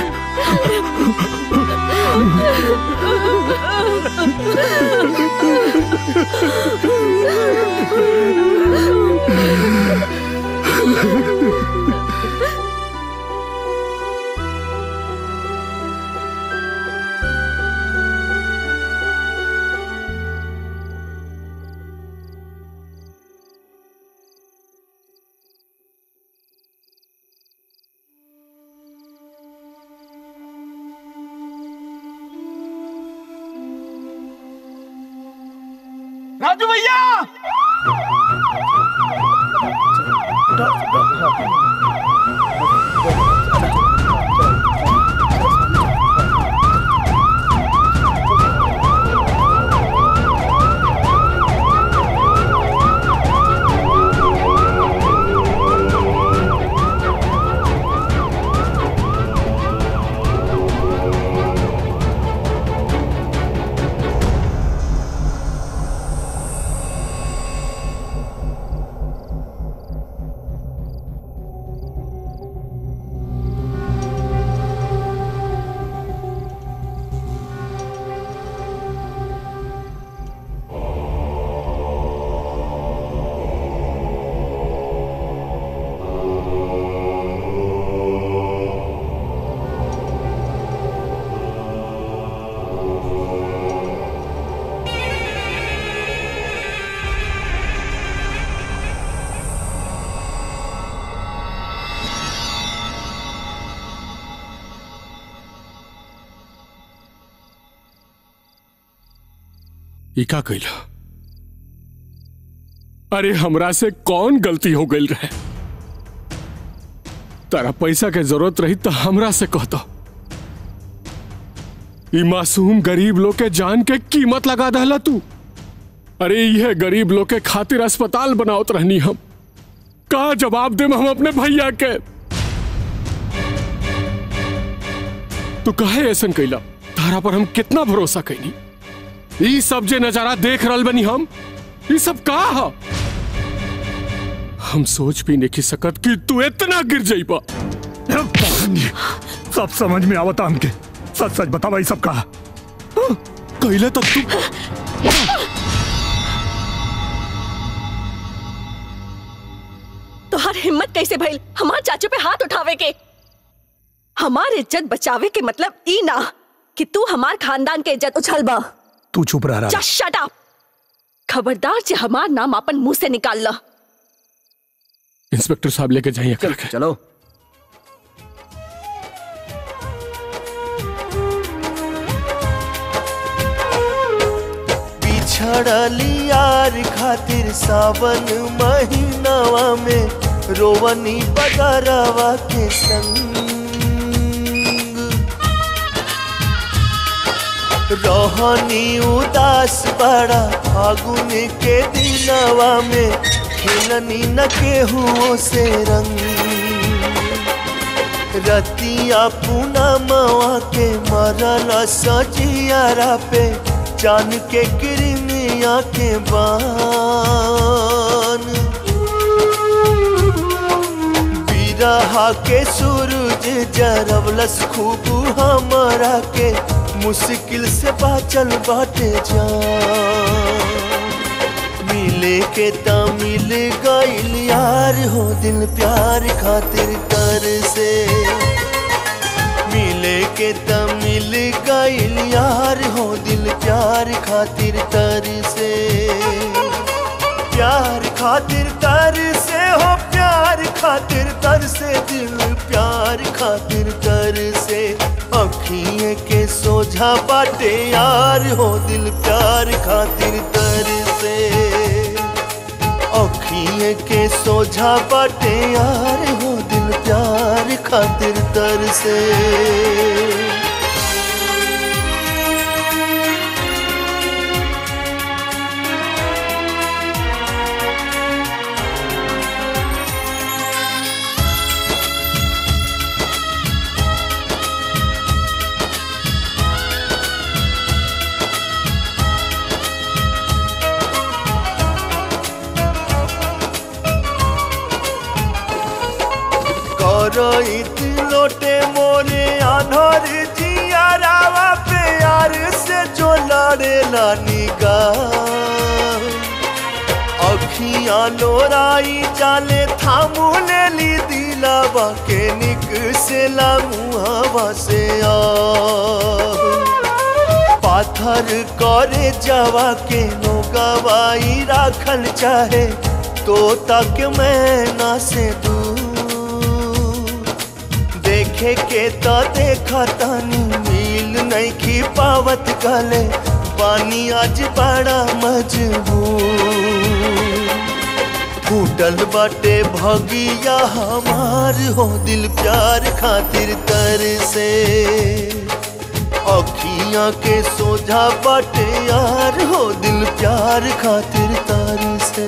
राजू भैया ई का कैला अरे हमरा से कौन गलती हो गई रहे तारा पैसा के जरूरत रही तो हमरा से कहता ई मासूम गरीब लोग के जान के कीमत लगा दहला तू अरे यह गरीब लोग के खातिर अस्पताल बनावत रहनी हम का जवाब दे हम अपने भैया के तू कहे ऐसन कैला तारा पर हम कितना भरोसा कैनी ई सब जे नजारा देख रहल बनी हम ई सब का ह हम सोच भी नहीं सकत कि तू इतना गिर जाइबा सब समझ में आवता हमके सच सच बता भाई सब कहा कैले तब तू तोहार हिम्मत कैसे भइल हमार चाचू पे हाथ उठावे के हमार इज्जत बचावे के मतलब ई ना कि तू हमार खानदान के इज्जत उछलबा तू चुप रह रहा जस्ट शट अप खबरदार जे हमार नाम अपन मुंह से निकाल ला इंस्पेक्टर साहब लेके जाइए करके चलो बिछड़ली यार खातिर सावन महीनावा में रोवनी बगरवा के संग रोहनी उदास बड़ा फागुन के दिनवा में खेलनी न केहुओं से रंग रतिया पूनमवा के मरल सजियारा पे जान के किरमिया के बान बिरहा के सूरज जरवलस खूब हमरा के मुश्किल से बाचल बाटे जान मिले के ता मिल गइल यार हो दिल प्यार खातिर कर से मिले के ता मिल गइल यार हो दिल प्यार खातिर तर से प्यार खातिर तर से हो प्यार खातिर तर सोझा बाटे यार हो दिल प्यार खातिर तर से अखिए के सोझा बाटे यार हो दिल प्यार खातिर तर से करइत लोटे मोरे आनर जिया रावा प्यार से जो लड़ेला निगाह अखियां लोराई जाले थामू ले ली दिलावा के निक से मुहावा से आ पाथर करे जावा के नो गवाई राखल चाहे तो तक मैं ना से दूर देखे के तो देखा तानी मिल नहीं की पावत गले पानी आज बड़ा मजबूर फूटल बाटे भगिया हमार हो दिल प्यार खातिर तर से अखियां के सोझा बाटे यार हो दिल प्यार खातिर तर से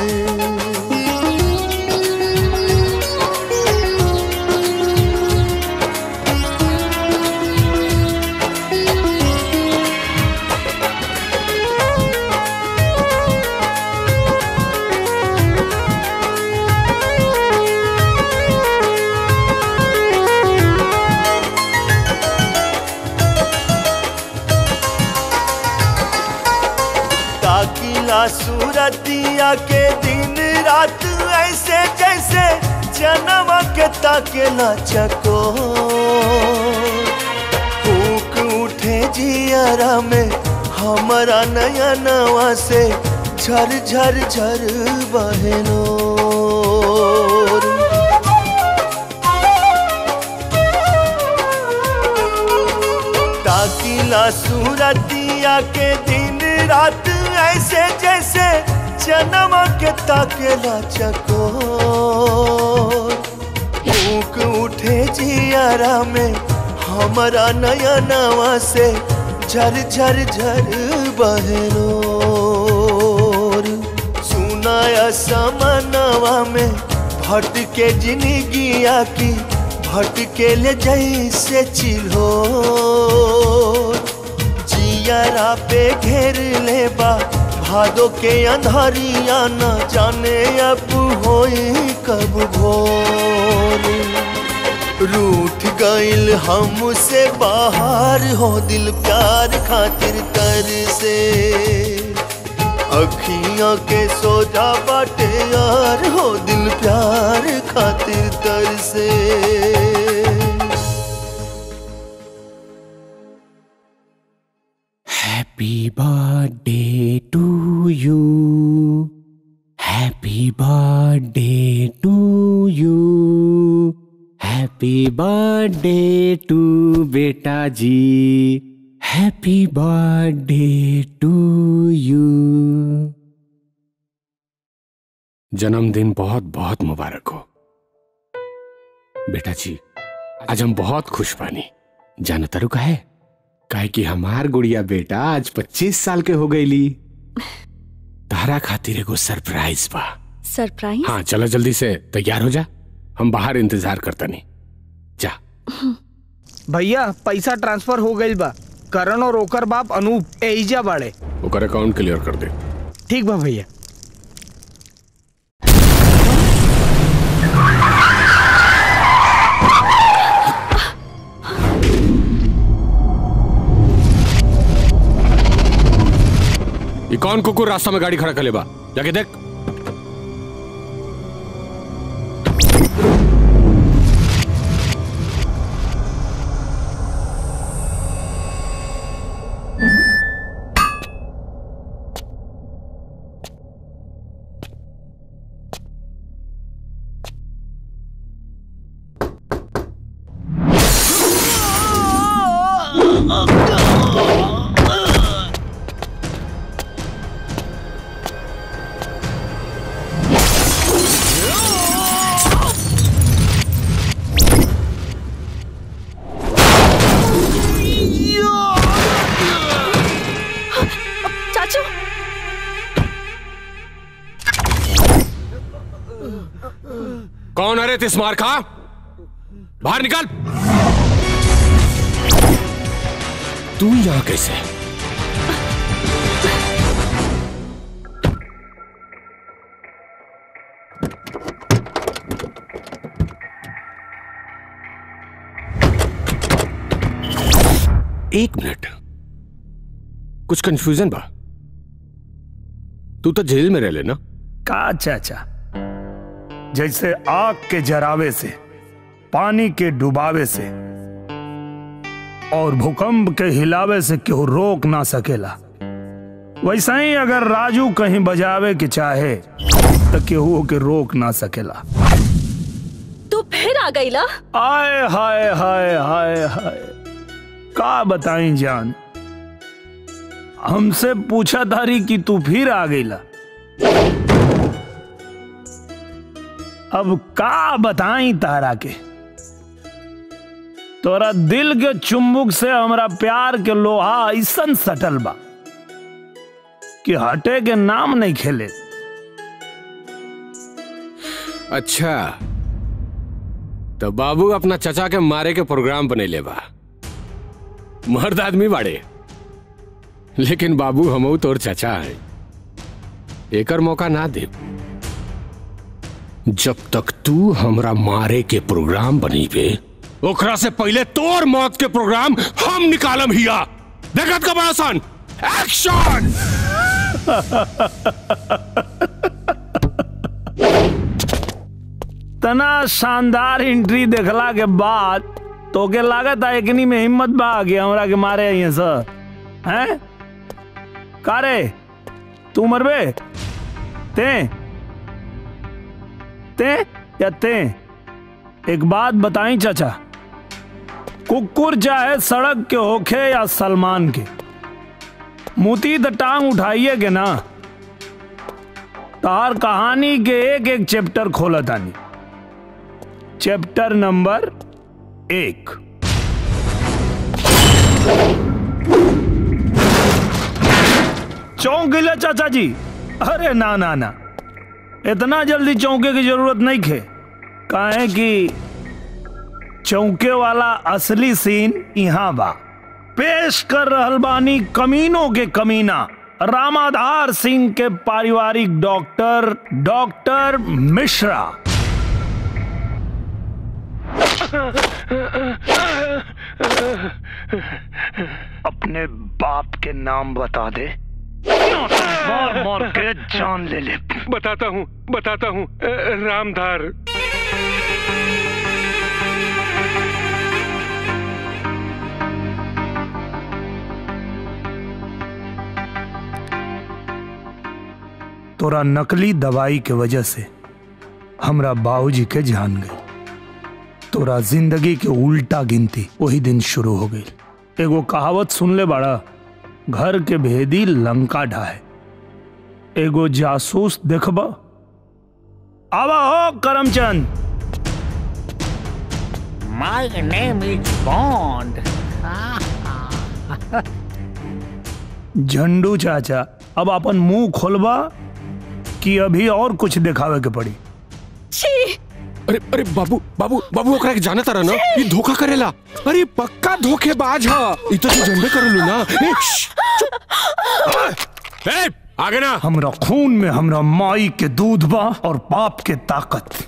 ताकिला सूरतिया के दिन रात ऐसे जैसे जन्म के ताकेला चको फूक उठे जियारा में हमारा नया नवा से झर झर झर बहनो ताकिला सूरतिया के दिन रात ऐसे जैसे जन्म के ताकेला चको फूक उठे जियारा में हमारा नया नवा से झर झर झर बहनो सुनाया समनवा में भटके जिंदगिया की भटके ले जैसे चिल्हो जियारा पे घेर ले बा भादो के अंधारिया न जाने अब होई कब भोर रूठ गइल हमसे बाहर हो दिल प्यार खातिर तर से अखियां के सोजा बाटे यार हो दिल प्यार खातिर तर से Happy birthday to you. Happy birthday to you. Happy birthday to बेटा जी Happy birthday to you. जन्मदिन बहुत बहुत मुबारक हो बेटा जी आज हम बहुत खुश बानी जाना तारू का है काहे कि हमार गुड़िया बेटा आज 25 साल के हो गईली तारा खातिर एगो सरप्राइज बा सरप्राइज हाँ चलो जल्दी से तैयार हो जा हम बाहर इंतजार करता नहीं जा भैया पैसा ट्रांसफर हो गई बा करण और ओकर बाप अनूप एजा बाड़े ओकर अकाउंट क्लियर कर दे ठीक बा भैया ये कौन कुकुर रास्ता में गाड़ी खड़ा कर ले बा जाके देख Oh! कौन अरे तिस्मार खा बाहर निकल तू यहां कैसे एक मिनट कुछ कंफ्यूजन बा तू तो जेल में रह लेना का चाचा जैसे आग के जरावे से पानी के डुबावे से और भूकंप के हिलावे से केहू रोक ना सकेला वैसा ही अगर राजू कहीं बजावे के चाहे तो केहू के रोक ना सकेला तू फिर आ गई ला आय हाय हाय हाय हाय का बताई जान हमसे पूछा तारी कि तू फिर आ गईला अब का बताई तारा के तोरा दिल के चुंबक से हमरा प्यार के लोहा ऐसन सटल बा कि हटे के नाम नहीं खेले अच्छा तो बाबू अपना चचा के मारे के प्रोग्राम बने बा मर्द आदमी बाड़े लेकिन बाबू हमऊ तोर चचा है एकर मौका ना दे जब तक तू हमरा मारे के प्रोग्राम बनी पे ओकरा से पहले तोर मौत के प्रोग्राम हम निकालम हिया देखत का बड़ा सन एक्शन तना शानदार एंट्री देखला के बाद तो के लागत है एकनी में हिम्मत बा कि हमरा के मारे आई सर हैं कारे तू मरबे ते ते या ते एक बात बताई चाचा कुकुर चाहे सड़क के होखे या सलमान के मुती तो टांग उठाइए के ना तार कहानी के एक एक चैप्टर खोला तानी चैप्टर नंबर एक चौंक गिला चाचा जी अरे ना ना ना इतना जल्दी चौंके की जरूरत नहीं खे काहे कि चौंके वाला असली सीन यहाँ बा पेश कर रहल बानी कमीनों के कमीना रामाधार सिंह के पारिवारिक डॉक्टर डॉक्टर मिश्रा अपने बाप के नाम बता दे मार मार के जान ले ले बताता हूँ बताता हूँ रामधार तोरा नकली दवाई के वजह से हमरा बाबूजी के जान गई तोरा जिंदगी के उल्टा गिनती वही दिन शुरू हो गई एगो कहावत सुन ले बड़ा घर के भेदी लंका ढाए एगो जासूस देखबा आवा हो Karamchand My name is Bond. Zandu चाचा अब अपन मुंह खोलबा कि अभी और कुछ दिखावे के पड़ी छी अरे अरे बाबू बाबू बाबू ओकरा के जाना तारा ना ये धोखा करेला अरे पक्का धोखेबाज हा ई तो तू जनबे करलू ना ए, श्श, चुप। ए, आगे ना हमरा खून में हमरा माई के दूध बा और पाप के ताकत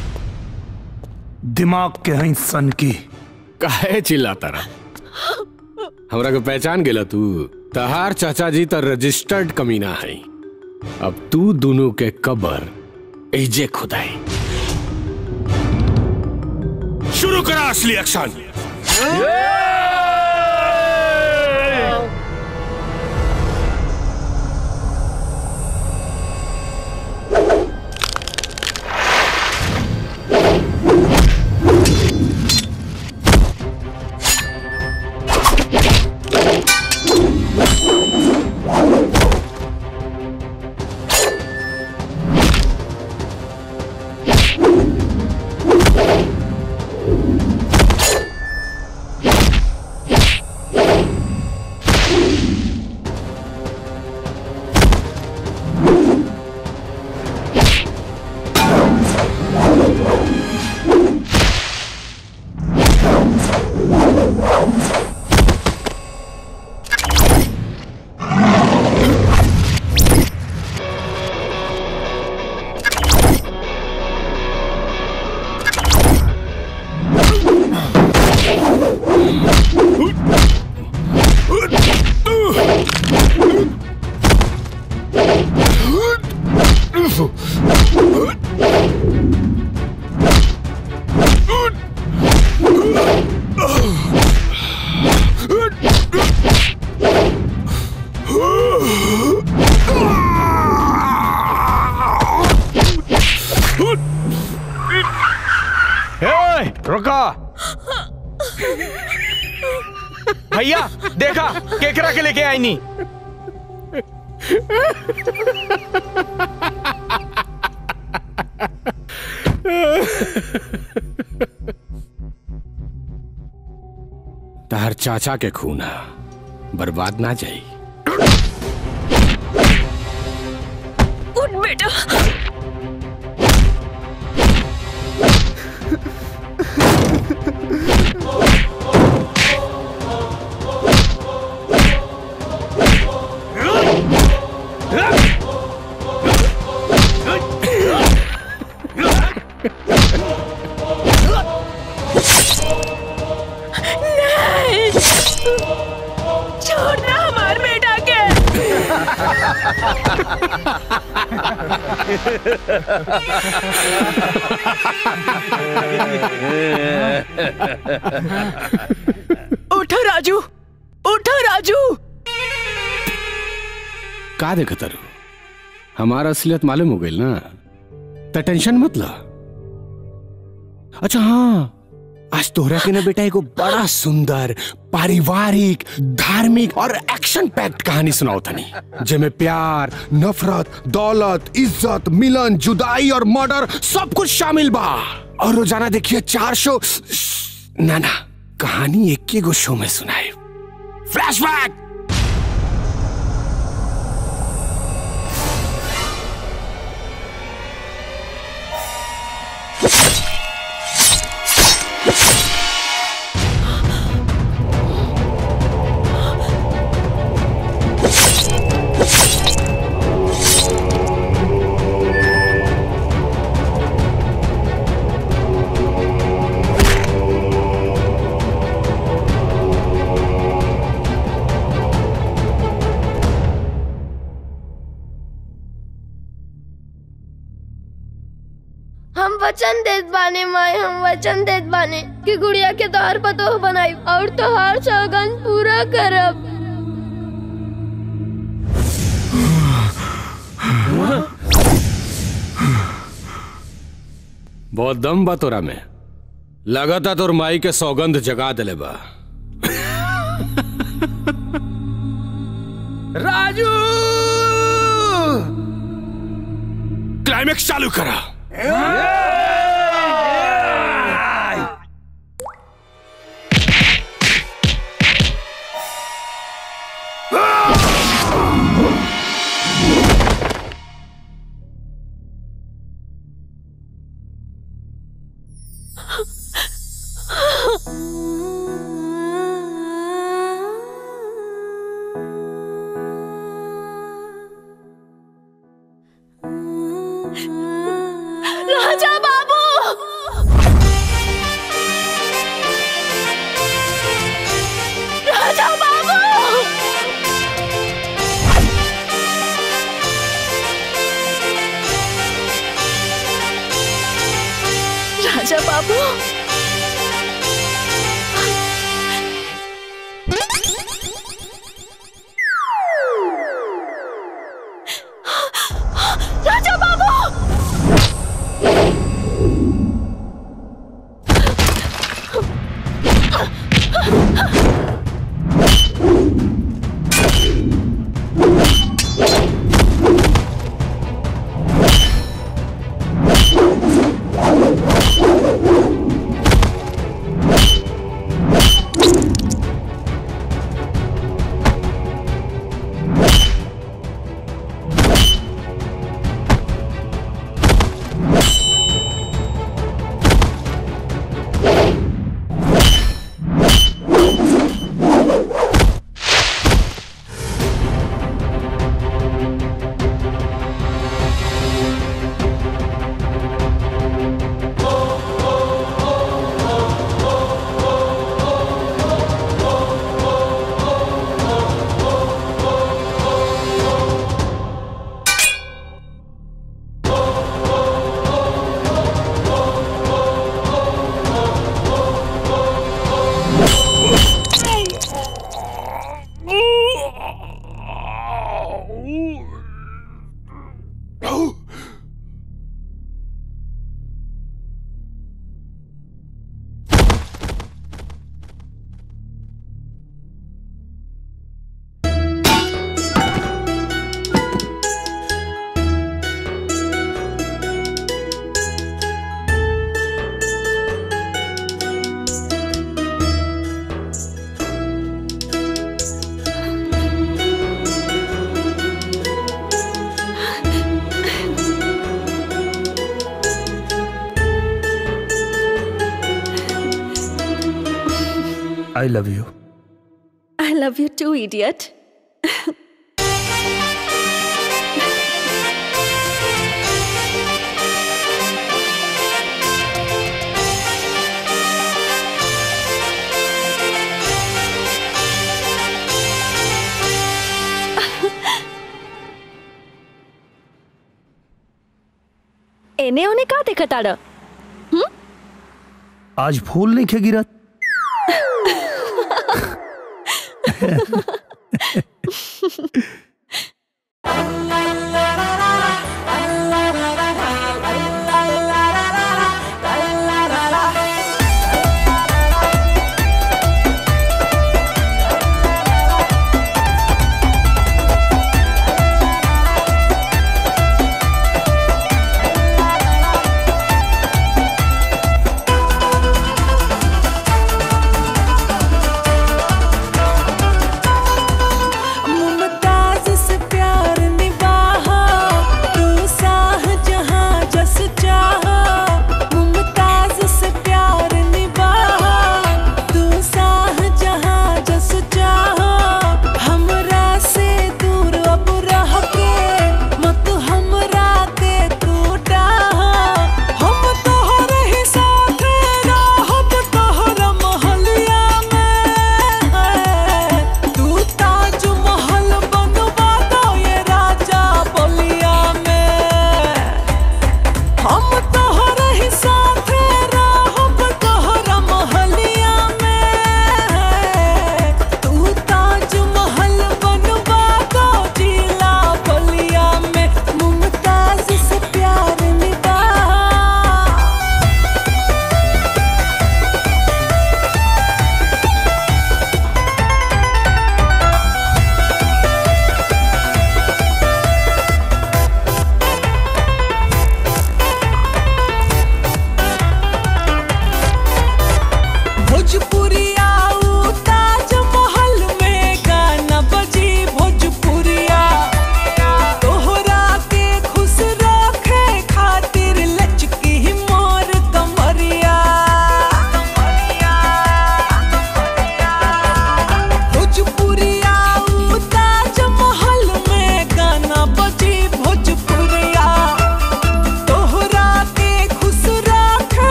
दिमाग के हैं सन की काहे चिल्लाता रहा हमरा को पहचान गेला तू तहार चाचा जी तो रजिस्टर्ड कमीना है अब तू दोनों के कबर एजे खुदाई शुरू करा असली एक्शन ए, रुको भैया देखा केकरा के लेके आई नी तार चाचा के खून है बर्बाद ना जाई उठ बेटा नहीं छोड़ ना हमार बेटा के उठो राजू उठो राजू का देखा तारू हमारा असलियत मालूम हो गई ना तो टेंशन मत ला अच्छा हाँ आज तोहरा के ना बेटा एगो बड़ा सुंदर पारिवारिक धार्मिक और एक्शन पैक्ड कहानी सुनाओ तनी जेमे प्यार नफरत दौलत इज्जत मिलन जुदाई और मर्डर सब कुछ शामिल बा और रोजाना देखिए चार शो ना ना कहानी एक ही गो शो में सुनाए फ्लैशबैक हम वचन देत बाने माए हम वचन देत बाने कि गुड़िया के तोहर पतोह बनाई और तोहार सौगन पूरा करब बहुत दम बा तोरा में लगाता तोर माई के सौगंध जगा दिले बा राजू क्लाइमेक्स चालू करा राजा Babu Raja Babu Raja Babu Raja Babu I love you I love you too idiot एने ओने का देखताड़ आज फूल नहीं खे गिरत